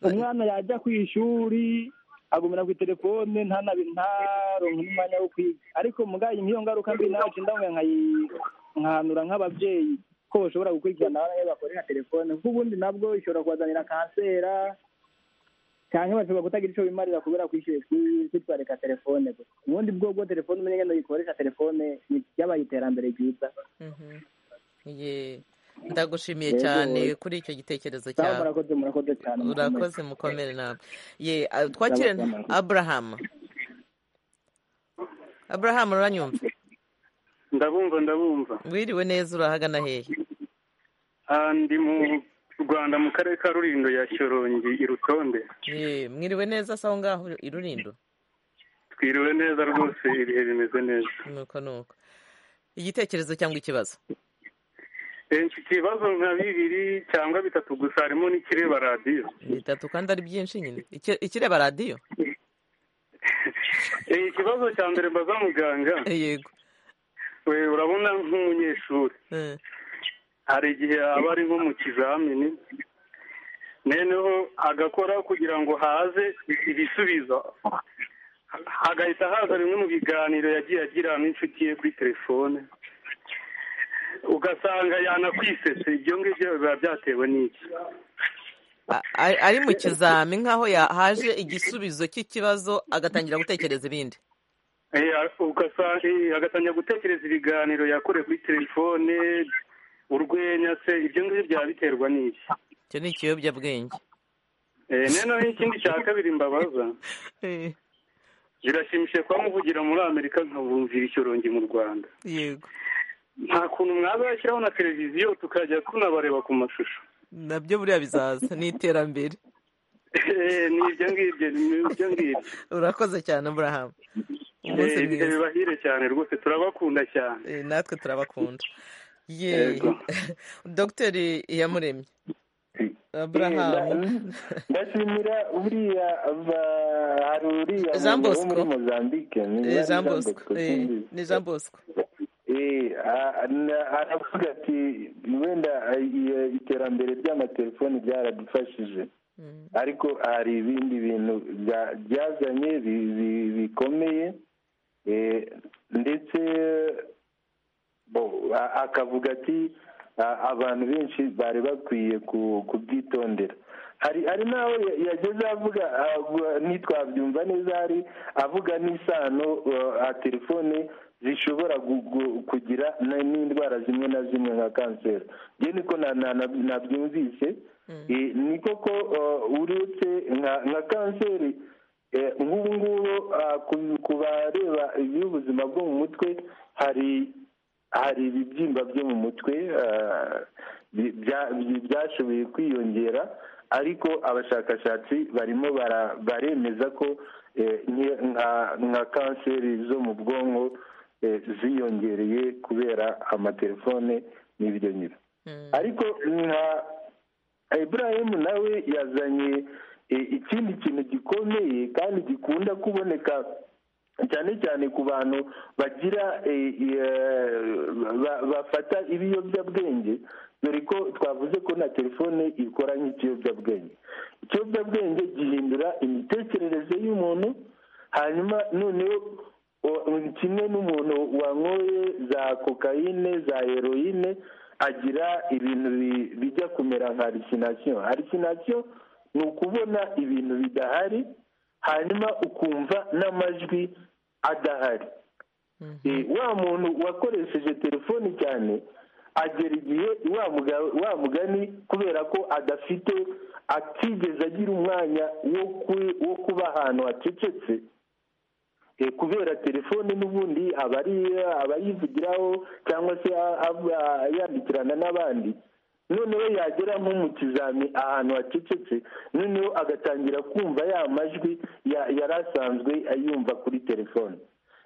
umwana yajya ku ishuri agumira ku telefone ntanabi ntaronka n'umwanya wo kwiga ariko mugaye nk'iyo ngaruka mbi nacu ndamwe nkayi- nkahanura nk'ababyeyi ko bashobora gukurikirana abana iyo bakoresha telefone kuko ubundi nabwo ishobora kubazanira kansera cyangwa bashobora kutagira icyo bimarira kubera kwishyura ishuri kwitwarika telefone gusa ubundi bwo bwo telefone umenya ngendo yikoresha telefone ni byabaye iterambere ryiza Mhm. ye ndagushimiye Yego. cyane kuri icyo gitekerezo sawa cyawe murakoze murakoze cyane mukomeye urakoze mukomere nawe ye a- twakire Murakoze, murakoze. aburahamu aburahamu uranyumva ndabumva ndabumva wiriwe neza urahagana hehe Ah, ndi mu rwanda mu karere ka rurindo ya shyorongi i rutonde Eh, mwiriwe neza se aho ngaho i Rulindo twiriwe neza rwose ibihe bimeze neza nuko nuko igitekerezo cyangwa ikibazo Eh, mfite ibibazo nka bibiri cyangwa bitatu gusa harimo n'ikireba radiyo bitatu kandi ari byinshi nyine Iki- ikireba radiyo Eh, ikibazo cya mbere mbaza muganga yego we urabona nk'umunyeshuri Eh, hari igihe aba ari nko mu kizamini noneho agakora kugira ngo haze ibisubizo hagahita haza bimwe mu biganiro yagiye agira n'inshuti ye kuri telefone ugasanga yanakwisetse ibyo ngibyo biba byatewe n'iki a- a- ari mu kizami nk'aho yahaje igisubizo cy'ikibazo agatangira gutekereza ibindi Eh, ugasanga eh, agatangira gutekereza ibiganiro yakoreye kuri telefone urwenya se ibyo ngibyo byaba biterwa n'iki icyo ni ikiyobyabwenge Eh, noneho ikindi cya kabiri mbabaza Eh, birashimishije kuba muvugira muri amerika nkabumvira icyorongi mu rwanda yego nta kuntu mwazashyiraho na televiziyo tukajya tunabareba ku mashusho nabyo buriya bizaza ni iterambere Eh, ni ibyo ngibyo ni ibyo ngibyo urakoze cyane burahamu umunsi Eh, ibihe mwiza bibahire cyane rwose turabakunda cyane Eh, natwe turabakunda yeee Yego. dogiteri iyamuremye aburahamu ndashimira buriya ba- hari uriya Jean muntu wo Bosco. muri mozambique ni Eh, Jean jean bosco Bosco, eh, simbizi. ni jean bosco Eh, a- na- aravuga ati wenda eh, iyo- iterambere ry'amatelefoni ryaradufashije Mm, ariko hari ibindi bintu bya- byazanye bi- bi- bikomeye eh, ndetse bo, a- akavuga ati a- abantu benshi bari bakwiye ku- kubyitondera hari hari n'aho ya- yageze avuga avuga- ntitwabyumva neza hari avuga n'isano uh, a telefone zishobora gu- gu- kugira na- n'indwara zimwe na zimwe nka kanseri njye niko na- na- na- nabyumvise Eh, ni koko uh, uretse nka nka kanseri Eh, nk'ubu ngubu ah, ku- ku bareba iby'ubuzima bwo mu mutwe hari hari ibibyimba byo mu mutwe ah, bi- bya- bi- byashoboye kwiyongera ariko abashakashatsi barimo bara- baremeza ko eh, nke- nka nka kanseri zo mu bwonko eh, ziyongereye kubera amatelefone n'ibyo nyine mm. ariko nka iburayimu nawe yazanye e, ikindi kintu gikomeye kandi gikunda kuboneka cyane cyane ku bantu bagira e, e, ba- bafata ibiyobyabwenge dore ko twavuze ko na telefone ikora nk'ikiyobyabwenge ikiyobyabwenge gihindura imitekerereze y'umuntu hanyuma noneho o- kimwe n'umuntu wanyoye za kokayine za heroine agira ibintu bi- bijya kumera nka arisinasiyo arisinasiyo ni ukubona ibintu bidahari hanyuma ukumva n'amajwi adahari Eh, wa muntu wakoresheje telefoni cyane agera igihe wa muga- wa mugani kubera ko adafite atigeze agira umwanya wo ku- wo kuba ahantu hacecetse Eh, kubera telefoni n'ubundi aba ari- aba yivugiraho cyangwa se a- aba yandikirana n'abandi noneho yagera nko mu kizami ahantu hacecetse noneho agatangira kumva ya majwi ya- yari asanzwe yumva kuri telefoni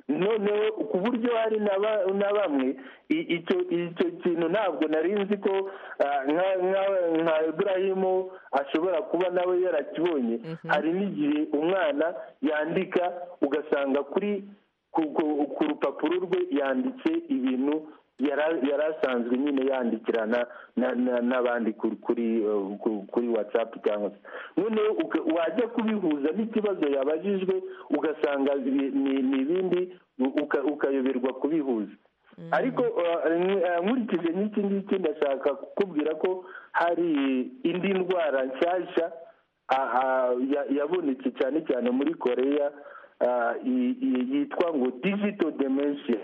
noneho ku buryo hari na ba- na bamwe i- icyo icyo kintu ntabwo nari nzi ko ah, nka nka- nka iburahimu ashobora kuba nawe yarakibonye hari n'igihe umwana yandika ugasanga kuri ku ku- ku rupapuro rwe yanditse ibintu yara- yari asanzwe nyine yandikirana na- na- n'abandi kuri kuri uh, ku- kuri watsapu cyangwa se noneho uka- wajya kubihuza n'ikibazo yabajijwe ugasanga ni ni- ni ibindi u- uka- ukayoberwa kubihuza ariko uh, n- uh, nkurikije n'iki ngiki ndashaka kukubwira ko hari indi ndwara nshyashya ah, ah, ya- yabonetse cyane cyane muri koreya ah, i- i- yitwa ngo digital dementia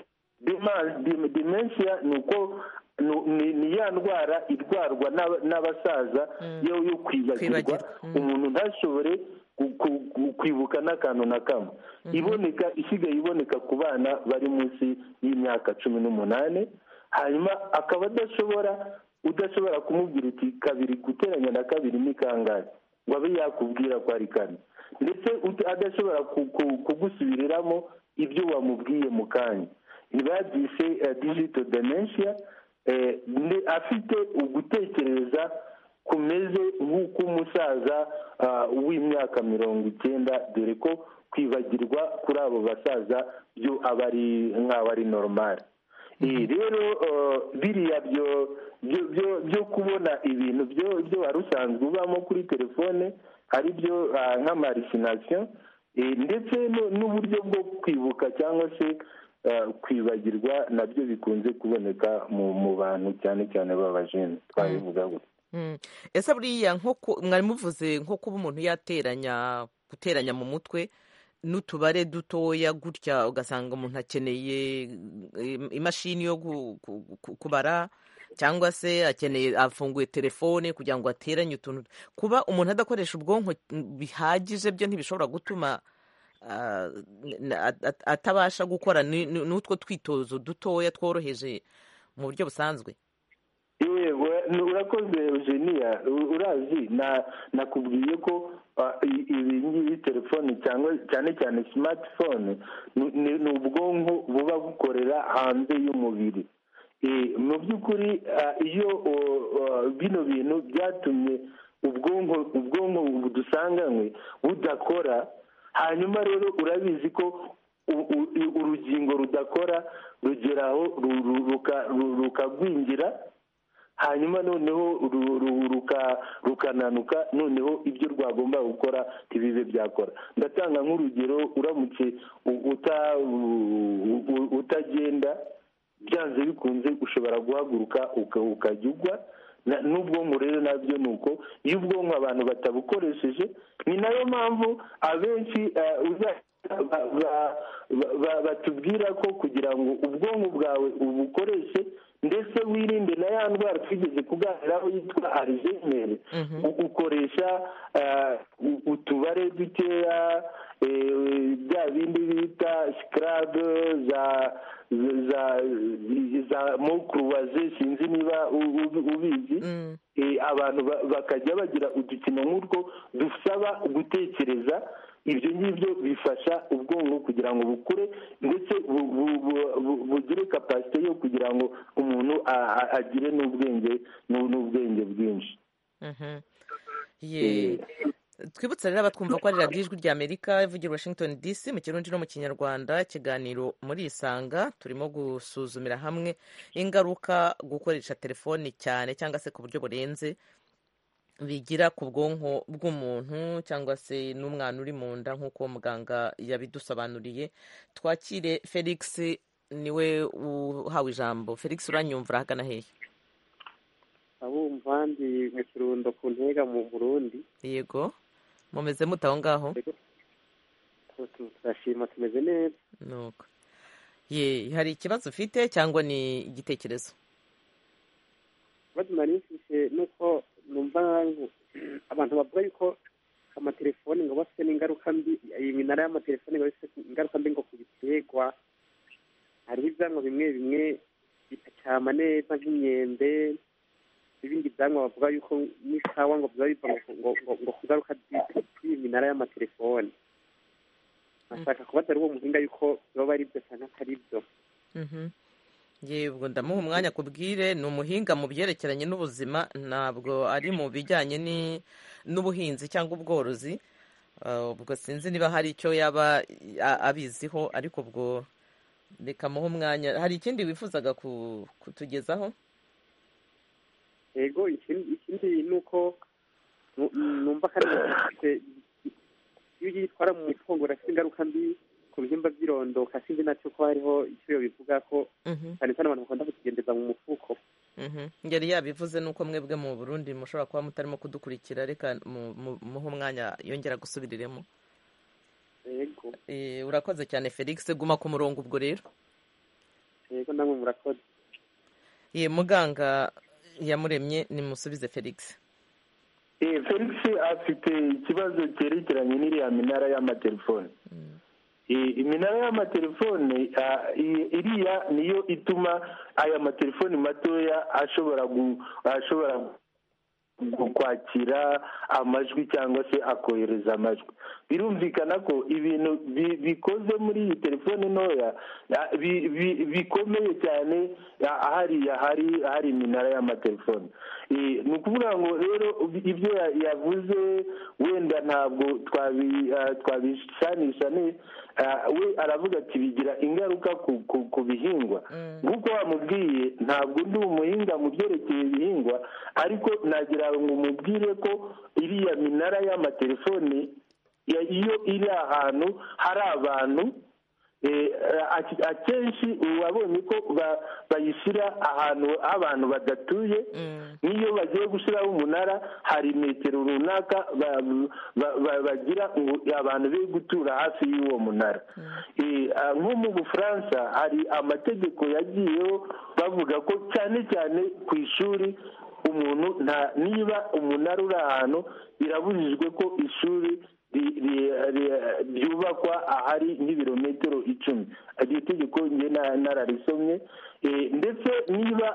Dema- dem- dementia ni uko ni- ni ni ya ndwara irwarwa n'aba- n'abasaza yo yo kwibagirwa Kwibagirwa, mm. umuntu ntashobore ku- ku- ku- kwibuka n'akantu na kamwe iboneka isigaye iboneka ku bana bari munsi y'imyaka cumi n'umunani hanyuma akaba adashobora udashobora kumubwira uti kabiri guteranya na kabiri ni kangahe ngo abe yakubwira ko ari kane ndetse ut- adashobora ku- ku- kugusubiriramo ibyo wamubwiye mu kanya ntibabyise digito dementia eh, ne- afite ugutekereza kumeze nk'uk'umusaza ah, w'imyaka mirongo icyenda dore ko kwibagirwa kuri abo basaza byo aba ari nk'aba ari normal Eh, rero eh, biriya byo byo- byo- byo kubona ibintu byo byo wari usanzwe ubamo kuri telefone ari byo ah, nk'amarisinasiyo eh, ndetse no- n'uburyo bwo kwibuka cyangwa se ah, kwibagirwa nabyo bikunze kuboneka mu mu bantu cyane cyane b'abajene twabivuga gutya Mm. ese buriya nko ku- mwari muvuze nko kuba umuntu yateranya guteranya mu mutwe n'utubare dutoya gutya ugasanga umuntu akeneye im- imashini yo gu- gu- gu- kubara cyangwa se akeneye afunguye telefone kugira ngo ateranye utuntu kuba umuntu adakoresha ubwonko bihagije byo ntibishobora gutuma ah, n- at- at- atabasha gukora ni- ni- n'utwo twitozo dutoya tworoheje mu buryo busanzwe yewe ni- urakoze eugenia U- urazi na nakubwiye ko ah, i- ibi ngibi telefoni cyangwa cyane cyane smartphone ni- ni ni ubwonko buba bukorera hanze y'umubiri Eh, mu by'ukuri ah, iyo o- o- bino bintu byatumye ubwonko ubwonko dusanganywe budakora hanyuma rero urabizi ko u- u- i- urugingo rudakora rugeraho rukagwingira hanyuma noneho ru- ru- ruka- rukananuka noneho ibyo rwagomba gukora ntibibe byakora ndatanga nk'urugero uramutse u- uta- u- u- utagenda byanze bikunze ushobora guhaguruka uka- ukajya ugwa Na- n'ubwonko rero nabyo ni uko iyo ubwonko abantu batabukoresheje ni nayo mpamvu abenshi eh, uza- ba- ba- ba- ba- batubwira ko kugira ngo ubwonko bwawe ubukoreshe ndetse wirinde na ya ndwara twigeze kuganiraho yitwa arizemere ukoresha eh, u- utubare dukeya eh, bya bindi bita sikarabe za za za mokuruwaze sinzi niba u- u- ubizi Eh, abantu ba- bakajya bagira udukino nk'utwo dusaba gutekereza ibyo ngibyo bifasha ubwonko kugira ngo bukure ndetse bu- bu- bu- bu- bugire kapasite yo kugira ngo umuntu a- a- agire n'ubwenge n'u- n'ubwenge bwinshi Mhm. Ye. twibutse rero abatwumva ko ari radiyo ijwi rya amerika ivugira i washington dc mu kirundi no mu kinyarwanda ikiganiro muri isanga turimo gusuzumira hamwe ingaruka gukoresha telefoni cyane cyangwa se ku buryo burenze bigira ku bwonko bw'umuntu cyangwa se n'umwana uri mu nda nk'uko muganga yabidusobanuriye twakire felix niwe uhawe ijambo felix uranyumvira ahagana hehe abumva ndi mu kirundo ku ntega mu burundi yego mumeze mute aho ngaho Tu- tu- turashima tumeze neza nuko ye hari ikibazo ufite cyangwa ni igitekerezo ikibazo nari mfite ni uko numva ngu- abantu bavuga yuko amatelefoni ngo bafite n'ingaruka mbi iminara y'amatelefoni ngo bafite ingaruka mbi ngo ku biterwa hariho ibyamwa bimwe bimwe bitacyama neza nk'imyembe n'ibindi byamwa bavuga yuko n'ikawa ngo biba biva ngo- ngo ngo- ngo ku ngaruka z'i- z'iyi minara y'amatelefoni bashaka kubaza ari uwo muhinga yuko biba ari byo cyangwa atari byo Mhm. ye ubwo ndamuha umwanya akubwire ni umuhinga mu byerekeranye n'ubuzima ntabwo ari mu bijyanye ni- n'ubuhinzi cyangwa ubworozi Ah, ubwo sinzi niba hari icyo yaba a- abiziho ariko ubwo reka muhe umwanya hari ikindi wifuzaga ku- kutugezaho yego ikindi ikindi ni uko nu- numva kandi bafite iyo yitwara mu mutungo urafite ingaruka mbi ku bihimba by'irondoka sinzi nacyo ko hariho icyo bivuga ko Mhm, cyane cyane abantu bakunda kukigendeza mu mufuko mhm. yari yabivuze nuko mwebwe mu burundi mushobora kuba mutarimo kudukurikira reka mu- mu- muhe umwanya yongera gusubiriremo yego Eh, urakoze cyane felix guma ku murongo ubwo rero yego namwe murakoze ye muganga yamuremye nimusubize felix Eh, felix afite ikibazo cyerekeranye n'iriya minara y'amatelefoni I- iminara y'amatelefone ah, i- iriya niyo ituma aya matelefoni matoya ashobora gu- ashobora gu- kwakira amajwi cyangwa se akohereza amajwi birumvikana ko ibintu bi- bikoze muri iyi telefone ntoya ah, bi- bi- bikomeye cyane ah, hariya hari hari iminara y'amatelefoni I- ni ukuvuga ngo rero ibyo ya- yavuze wenda ntabwo twabi- ah, twabisanisha ne- ah, we aravuga ati bigira ingaruka ku- ku- ku bihingwa nk'uko wamubwiye ntabwo ndi umuhinga mu byerekeye ibihingwa ariko nagira ngo umubwire ko iriya minara y'amatelefoni ya- iyo iri ahantu hari abantu eh, a- akenshi wabonye ko ba- bayishyira ahantu abantu badatuye n'iyo bagiye gushyiraho umunara hari metero runaka ba- ba- ba- bagira ngo abantu be gutura hafi y'uwo munara Eh, ah, nko mu bufaransa hari amategeko yagiyeho bavuga ko cyane cyane ku ishuri umuntu nta niba umunara uri ahantu birabujijwe ko ishuri ri- ri- ri- ryubakwa ahari nk'ibirometero icumi iryo tegeko njye na- nararisomye Eh, ndetse niba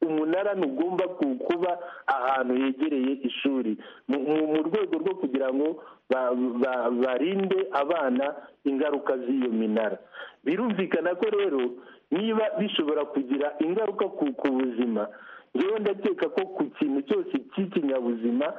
umunara ntugomba ku- kuba ahantu yegereye ishuri mu mu- mu rwego rwo kugira ngo ba- ba- barinde abana ingaruka z'iyo minara birumvikana ko rero niba bishobora kugira ingaruka ku ku buzima njyewe ndakeka ko ku kintu cyose cy'ikinyabuzima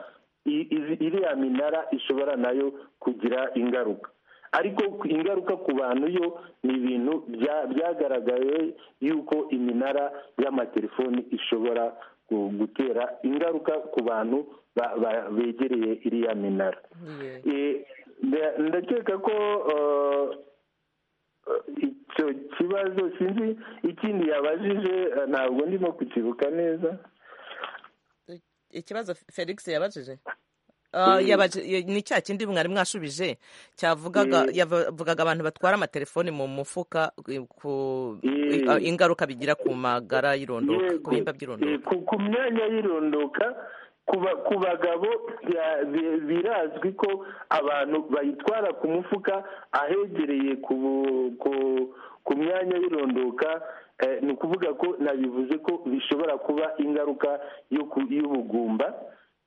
i- izi- iriya minara ishobora nayo kugira ingaruka ariko ingaruka ku bantu yo ni ibintu bya- byagaragaye yuko iminara y'amatelefoni ishobora gu- gutera ingaruka ku bantu ba- ba- begereye iriya minara Eh, nda- ndakeka ko eh, icyo kibazo sinzi ikindi yabajije eh, ntabwo ndimo kukibuka neza ikibazo felix yabajije Ah, yabaje- ya- ni cya kindi mwari mwashubije cyavugaga yavugaga abantu batwara amatelefoni mu mufuka eh, ku i- ah, ingaruka bigira ku magara y'irondoka ku bihimba by'irondoka Eh, ku ku myanya y'irondoka ku ba- ku bagabo bya- bi- birazwi ko abantu bayitwara ku mufuka ahegereye ku bu- ku- ku myanya y'irondoka eh, ni ukuvuga ko nabivuze ko bishobora kuba ingaruka yo ku- y'ubugumba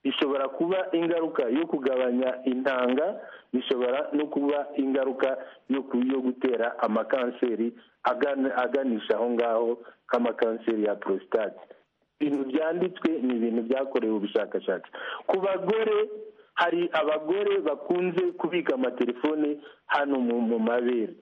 bishobora kuba ingaruka yo kugabanya intanga bishobora no kuba ingaruka yo ku- yo gutera amakanseri agana- aganisha aho ngaho k'amakanseri ya prostate ibintu byanditswe ni ibintu byakorewe ubushakashatsi ku bagore hari abagore bakunze kubika amatelefone hano mu mu mabere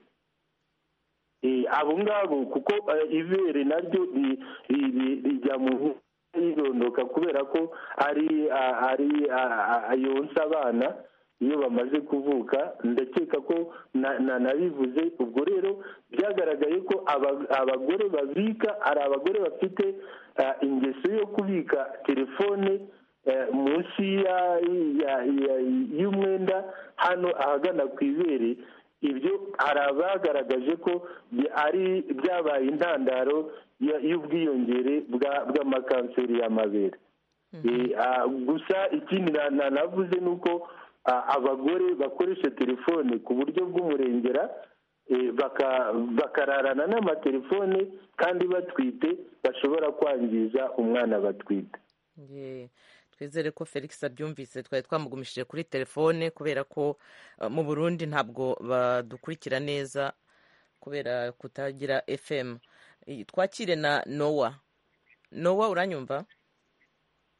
Eh, abo ngabo kuko eh, ibere naryo ri- ri- ri- rijya mu nkono yirondoka kubera ko ari ah, ari ah, ah, yonsa abana iyo bamaze kuvuka ndakeka ko na- na- nabivuze ubwo rero byagaragaye ko aba- abagore babika hari abagore bafite ah, ingeso yo kubika telefone eh, munsi ya- ya- ya- y'umwenda hano ahagana ku ibere ibyo hari abagaragaje ko bya- ari byabaye intandaro ya- y'ubwiyongere bwa- bw'amakanseri y'amabere Eh, ah, gusa ikindi na- na- navuze ni uko ah, abagore bakoresha telefone ku buryo bw'umurengera eh, baka- bakararana n'amatelefone kandi batwite bashobora kwangiza umwana batwite Ye, twizere ko felix abyumvise twari twamugumishije kuri telefone kubera ko eh, mu burundi ntabwo badukurikira neza kubera kutagira fm I- twakire na nowa nowa uranyumva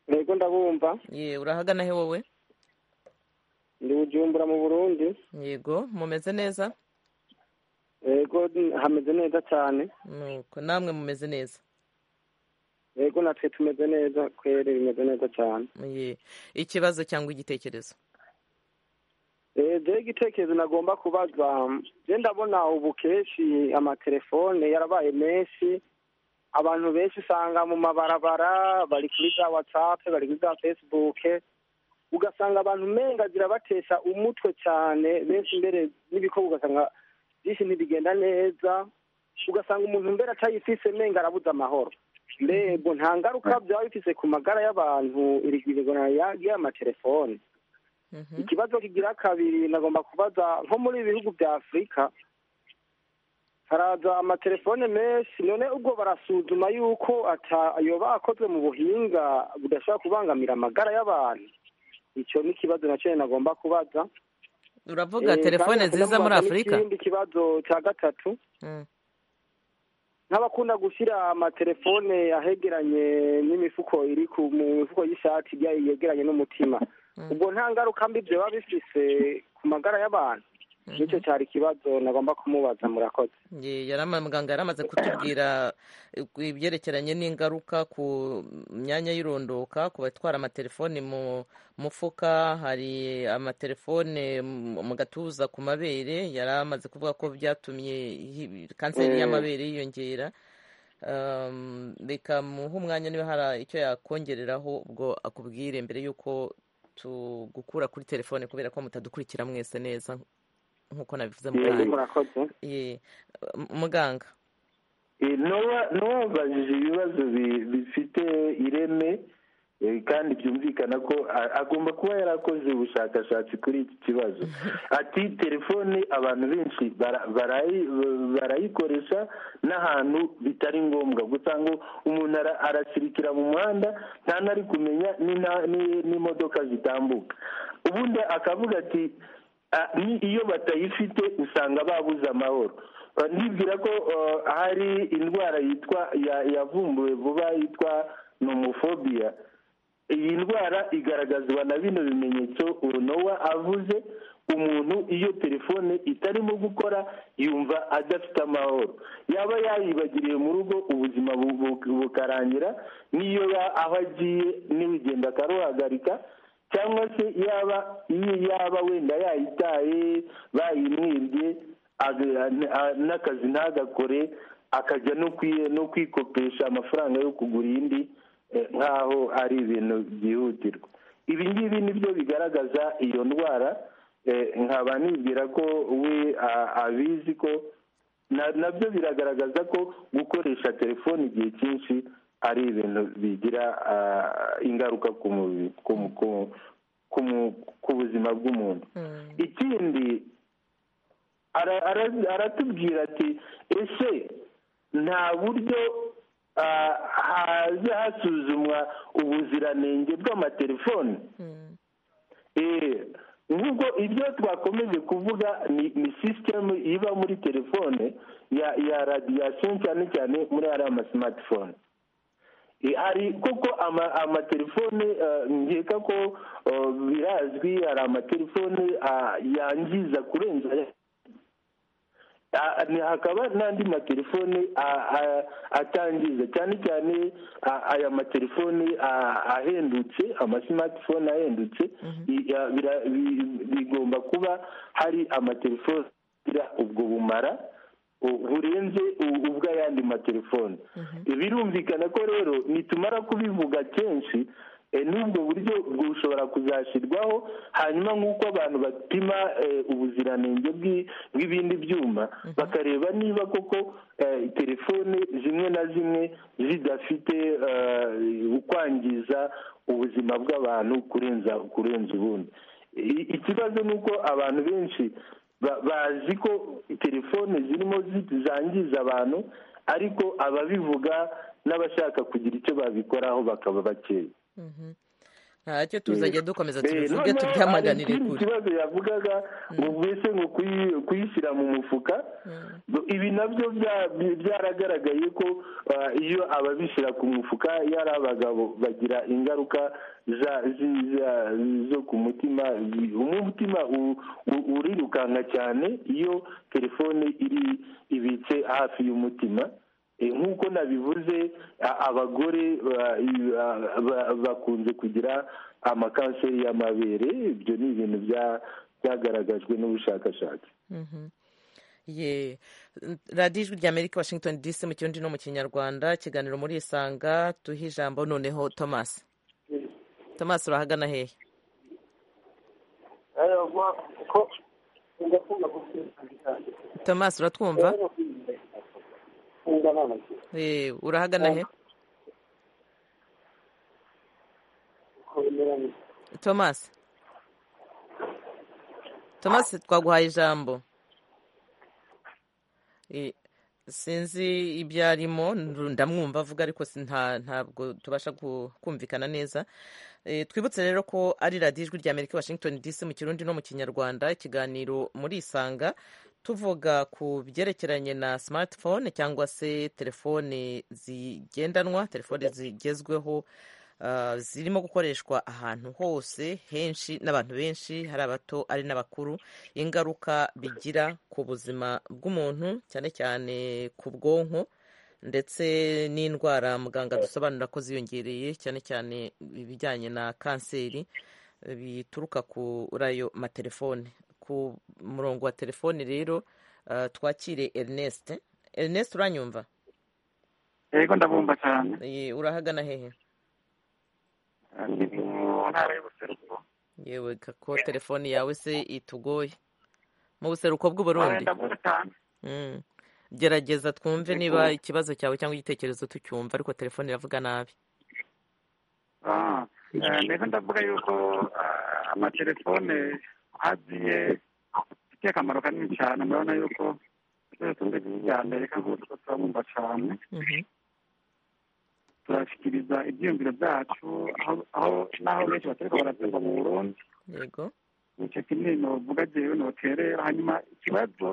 yego ndabumva ye urahagana he wowe ndi bujumbura mu burundi yego mumeze neza yego hameze neza cyane nuko namwe mumeze neza yego natwe tumeze neza kweri bimeze neza cyane ye ikibazo cyangwa igitekerezo jewe igitekerezo nagomba kubaza je ndabona ubu kenshi amatelefone yarabaye menshi abantu benshi usanga mu mabarabara bari kuri za watsapu bari kuri za fesibuke ugasanga abantu menga zirabatesha umutwe cyane benshi mbere n'ibikorwa ugasanga byinshi ntibigenda neza ugasanga umuntu mbere atayifise menga arabuze amahoro mbego nta ngaruka byaba bifise ku magara y'abantu irigirigona y'amatelefone ikibazo kigira kabiri nagomba kubaza nko muri ibi bihugu bya afurika haraza amatelefone menshi none ubwo barasuzuma yuko yoba akozwe mu buhinga budashobora kubangamira amagara y'abantu icyo ni ikibazo na cyo nagomba kubaza uravuga Eh, telefone kandi nziza muri hakunda kubaza afurika n'ikindi kibazo cya gatatu Mm. nk'abakunda gushyira amatelefone ahegeranye n'imifuko iri ku mu mifuko y'ishati ibya yegeranye n'umutima ubwo nta ngaruka mbi biba bifise ku magara y'abantu nicyo cyari ikibazo nagomba kumubaza murakoze Ye- yari ama- muganga yari amaze kutubwira eh, ku ibyerekeranye n'ingaruka ku myanya y'irondoka ku batwara amatelefoni mu mufuka hari amatelefone mu mu gatuza ku mabere yari amaze kuvuga ko byatumye hi- kanseri Eh. y'amabere yiyongera Um, bikamuha umwanya niba hari icyo yakongereraho ubwo akubwire mbere y'uko tugukura kuri telefone kubera ko mutadukurikira mwese neza nk'uko nabivuze mu Yego, kanya murakoze Ye. M- muganga Eh, n'uwa n'uwabajije ibibazo bi- bifite ireme eh, kandi byumvikana ko a- agomba kuba yarakoze ubushakashatsi kuri iki kibazo ati telefone abantu benshi bara- barayi- barayikoresha n'ahantu bitari ngombwa gusa ngo umuntu ara- arasirikira mu muhanda nta nari kumenya n'ina- ni- n'imodoka zitambuka ubundi akavuga ati "Ah, ni iyo batayifite usanga babuze amahoro Uh, nibwira ko uh, hari indwara yitwa ya- yavumbuwe vuba yitwa nomofobiya iyi ndwara igaragazwa na bino bimenyetso urunowa avuze umuntu iyo telefone itarimo gukora yumva adafite amahoro yaba yayibagiriye mu rugo ubuzima bu- bu- bukarangira n'iyo ya- aho agiye n'urugendo akaruhagarika cyangwa se yaba iyo yaba wenda yayitaye bayimwibye aga- n- a- n'akazi ntagakore akajya no kwi- no kwikopesha amafaranga yo kugura iyindi eh, nk'aho ari ibintu byihutirwa ibi ngibi nibyo bigaragaza iyo ndwara eh, nkaba nibwira ko we a- abizi ko na- nabyo biragaragaza ko gukoresha telefone igihe cyinshi ari ibintu bigira ah, ingaruka ku mubiri ku mu- ku- ku mu- ku buzima bw'umuntu ikindi ara- ara- aratubwira ati ese nta buryo ah, haza hasuzumwa ubuziranenge bw'amatelefoni Eh, nubwo ibyo twakomeje kuvuga ni ni sisitemu iba muri telefone ya ya radiyasiyo cyane cyane muri ariya masimatifone Eh, hari kuko ama- amatelefone eh, nkeka ko eh, birazwi hari amatelefone ah, yangiza kurenza aya- Ah, ni- hakaba n'andi matelefone ah, ah, atangiza cyane cyane ah, aya matelefone ah, ahendutse amasimatifone ahendutse i- ya- bira- bi- bigomba kuba hari amatelefone agira ubwo bumara bu- burenze u- ubw'ayandi matelefone birumvikana ko rero nitumara kubivuga kenshi eh, n'ubwo buryo bushobora kuzashyirwaho hanyuma nk'uko abantu bapima eh, ubuziranenge bw'i- bw'ibindi byuma bakareba niba koko eh, telefone zimwe na zimwe zidafite eh, kwangiza ubuzima bw'abantu kurenza kurenza ubundi I- ikibazo ni uko abantu benshi ba- bazi ko telefone zirimo zi- zangiza abantu ariko ababivuga n'abashaka kugira icyo babikoraho bakaba bakeya ntacyo tuzajya dukomeza Eh, tubivuge noneho hari tubyihanganire ikindi kure kibazo yavugaga ngo mbese ngo kuyi- kuyishyira mu mufuka Bo- ibi nabyo bya- bi- byaragaragaye ko ah, iyo ababishyira ku mufuka yari abagabo bagira ingaruka za- zi- za- zo ku mutima Bi- umutima u- u- urirukanka cyane iyo telefone iri ibitse hafi y'umutima Eh, nk'uko nabivuze a- abagore ba- i- ba- ba- bakunze kugira amakanseri y'amabere ibyo ni ibintu bya- byagaragajwe n'ubushakashatsi ye radiyo ijwi ry'amerika washington dc mu kirundi no mu kinyarwanda ikiganiro muri isanga tuhe ijambo noneho thomas thomas urahagana hehe thomas uratwumva Eh, urahagana he thomas thomas twaguhaye ijambo Eh, sinzi ibyo arimo ndamwumva avuga ariko si- nta- ntabwo tubasha gu- kumvikana neza Eh, twibutse rero ko ari radiyo ijwi rya amerika i washington dc mu kirundi no mu kinyarwanda ikiganiro muri isanga tuvuga ku byerekeranye na smartphone cyangwa se telefone zigendanwa telefone zigezweho ah, zirimo gukoreshwa ahantu hose henshi n'abantu benshi hari abato ari n'abakuru ingaruka bigira ku buzima bw'umuntu cyane cyane ku bwonko ndetse n'indwara muganga dusobanura ko ziyongereye cyane cyane ibijyanye na kanseri eh, bituruka kuri ayo matelefone ku murongo wa telefoni rero ah, twakire Ernest Ernest uranyumva yego ndabumva cyane Eh, urahagana hehe Ndi mu ntara y'ubuseruko yewe ko telefoni yawe se itugoye mu buseruko bw'uburundi ndabumva cyane Mm. gerageza twumve Yego. niba ikibazo cyawe cyangwa igitekerezo tucyumva ariko telefone iravuga nabi Ah, eh, mbese ndavuga yuko ah, amatelefone agiye afite akamaro kanini cyane murabona yuko leta ya amerika nk'uko turabumva cyane Mhm. turashyikiriza ibyiyumviro byacu aho aho n'aho benshi baturuka barabyumva mu burundi yego nicyo kinini novuga jewe noterera hanyuma ikibazo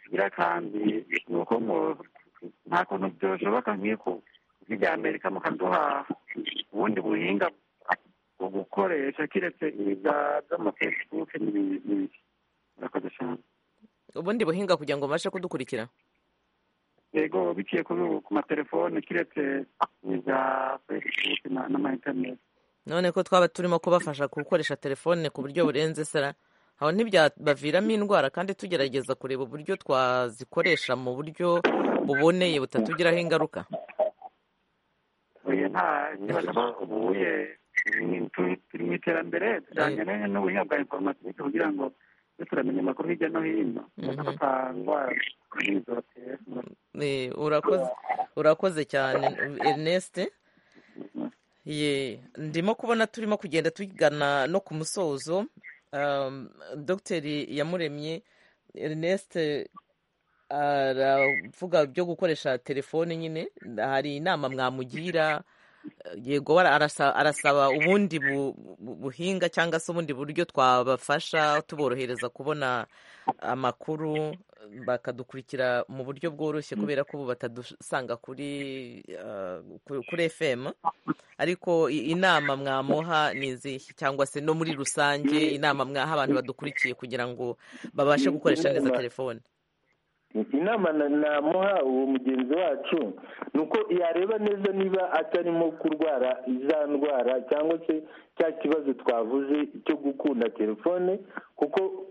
kigira kandi ni uko mu- nta kuntu byoshoboka nk'iko rya amerika mukaduha ubundi buhinga bwo gukoresha kiretse ibi bya- by'amafacebook n'ibi n'ibi. murakoze cyane ubundi buhinga kugira ngo babashe kudukurikira yego biciye ku ku matelefone kiretse ibi bya facebook na- n'ama internet none ko twaba turimo kubafasha gukoresha telefone ku buryo burenze sara aho ntibyabaviramo indwara kandi tugerageza kureba uburyo twazikoresha mu buryo buboneye butatugiraho ingaruka oya nta ikibazo ko ubuye ni- tu- turi mu iterambere tujyanye ne- n'ubuhinga bwa informatike kugira ngo tujye turamenya amakuru hirya no hino ndetse ko nta ndwara zotera Eh, urakoze urakoze cyane Ernest ye ndimo kubona turimo kugenda tugana no ku musozo Um, dogiteri yamuremye Ernest aravuga byo gukoresha telefone nyine hari inama mwamugira yego ara- arasa- arasaba ubundi bu- bu- buhinga cyangwa se ubundi buryo twabafasha tuborohereza kubona amakuru bakadukurikira mu buryo bworoshye kubera ko ubu batadusanga kuri ah, ku- kuri fm ariko i- inama mwamuha ni izihe cyangwa se no muri rusange inama mwaha abantu badukurikiye kugira ngo babashe gukoresha neza telefone inama na- namuha uwo mugenzi wacu ni uko yareba neza niba atarimo kurwara za ndwara cyangwa se cya kibazo twavuze cyo gukunda telefone kuko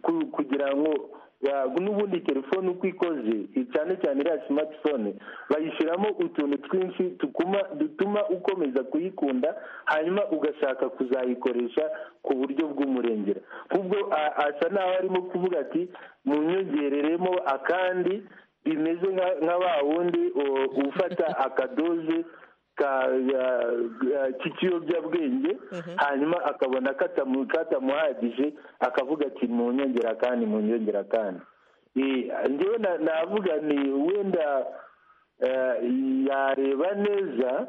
ku- kugira ngo ya- n'ubundi telefone uko ikoze cyane cyane iriya smartphone bayishyiramo utuntu twinshi tukuma dutuma ukomeza kuyikunda hanyuma ugashaka kuzayikoresha ku buryo bw'umurengera ahubwo a- asa n'aho arimo kuvuga ati munyongereremo akandi bimeze nka- nka wa wundi o- ufata akadoze ka ya- ya- k'ikiyobyabwenge hanyuma akabona katamu- katamuhagije akavuga ati munyongera kandi munyongera kandi Eh, njyewe na- navuga ni wenda eh, yareba neza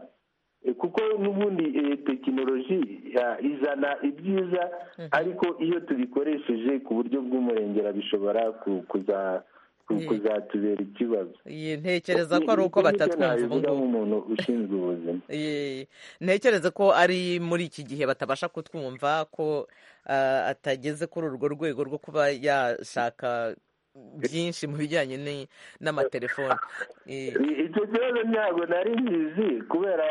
eh, kuko n'ubundi eh, tekinoloji ya- izana ibyiza ariko iyo tubikoresheje ku buryo bw'umurengera bishobora ku- kuza- ku- Ye- kuzatubera ikibazo Iyi ntekereza ko ari uko Ni- ni- nicyo batatwumva ubu nabivuga ngubu nk'umuntu ushinzwe ubuzima Ye- ntekereza ko ari muri iki gihe batabasha kutwumva ko ah, atageze kuri urwo rwego rwo kuba yashaka byinshi mu bijyanye ni- n'amatelefoni Eh, I- icyo kibazo ntabwo nari nkizi kubera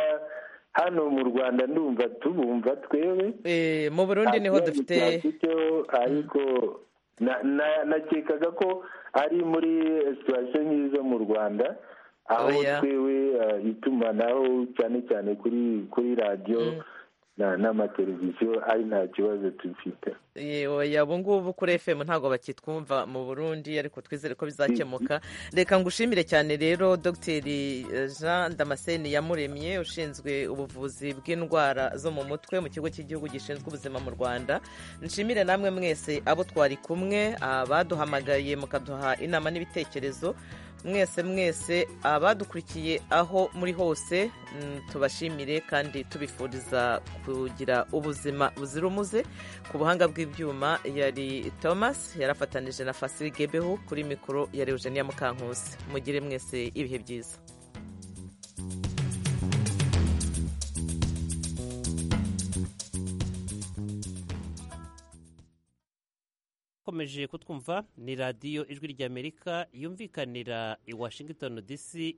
hano mu rwanda ndumva tubumva twebwe eh, mu nta burundi niho kibazo dufite twafiteho ariko na- na- nakekaga ko ari muri situwasiyo nk'izo mu rwanda aho Oya. twewe eh, itumanaho cyane cyane kuri kuri radiyo na- n'amateleviziyo ari nta kibazo dufite Ye- oya ubu ngubu kuri fm ntabwo bakitwumva mu burundi ariko twizere ko bizakemuka reka ngushimire cyane rero dogiteri eh, jean damascene yamuremye ushinzwe ubuvuzi bw'indwara zo mu mutwe mu kigo cy'igihugu gishinzwe ubuzima mu rwanda nshimire namwe mwese abo twari kumwe abaduhamagaye mukaduha inama n'ibitekerezo mwese mwese abadukurikiye aho muri hose mm, tubashimire kandi tubifuriza kugira ubuzima buzira umuze ku buhanga bw'ibyuma yari thomas yarafatanije na fasiri gebeho kuri mikoro yari eugenia mukankusi mugire mwese ibihe byiza komeje kutwumva ni radiyo ijwi ry'amerika yumvikanira i washington dc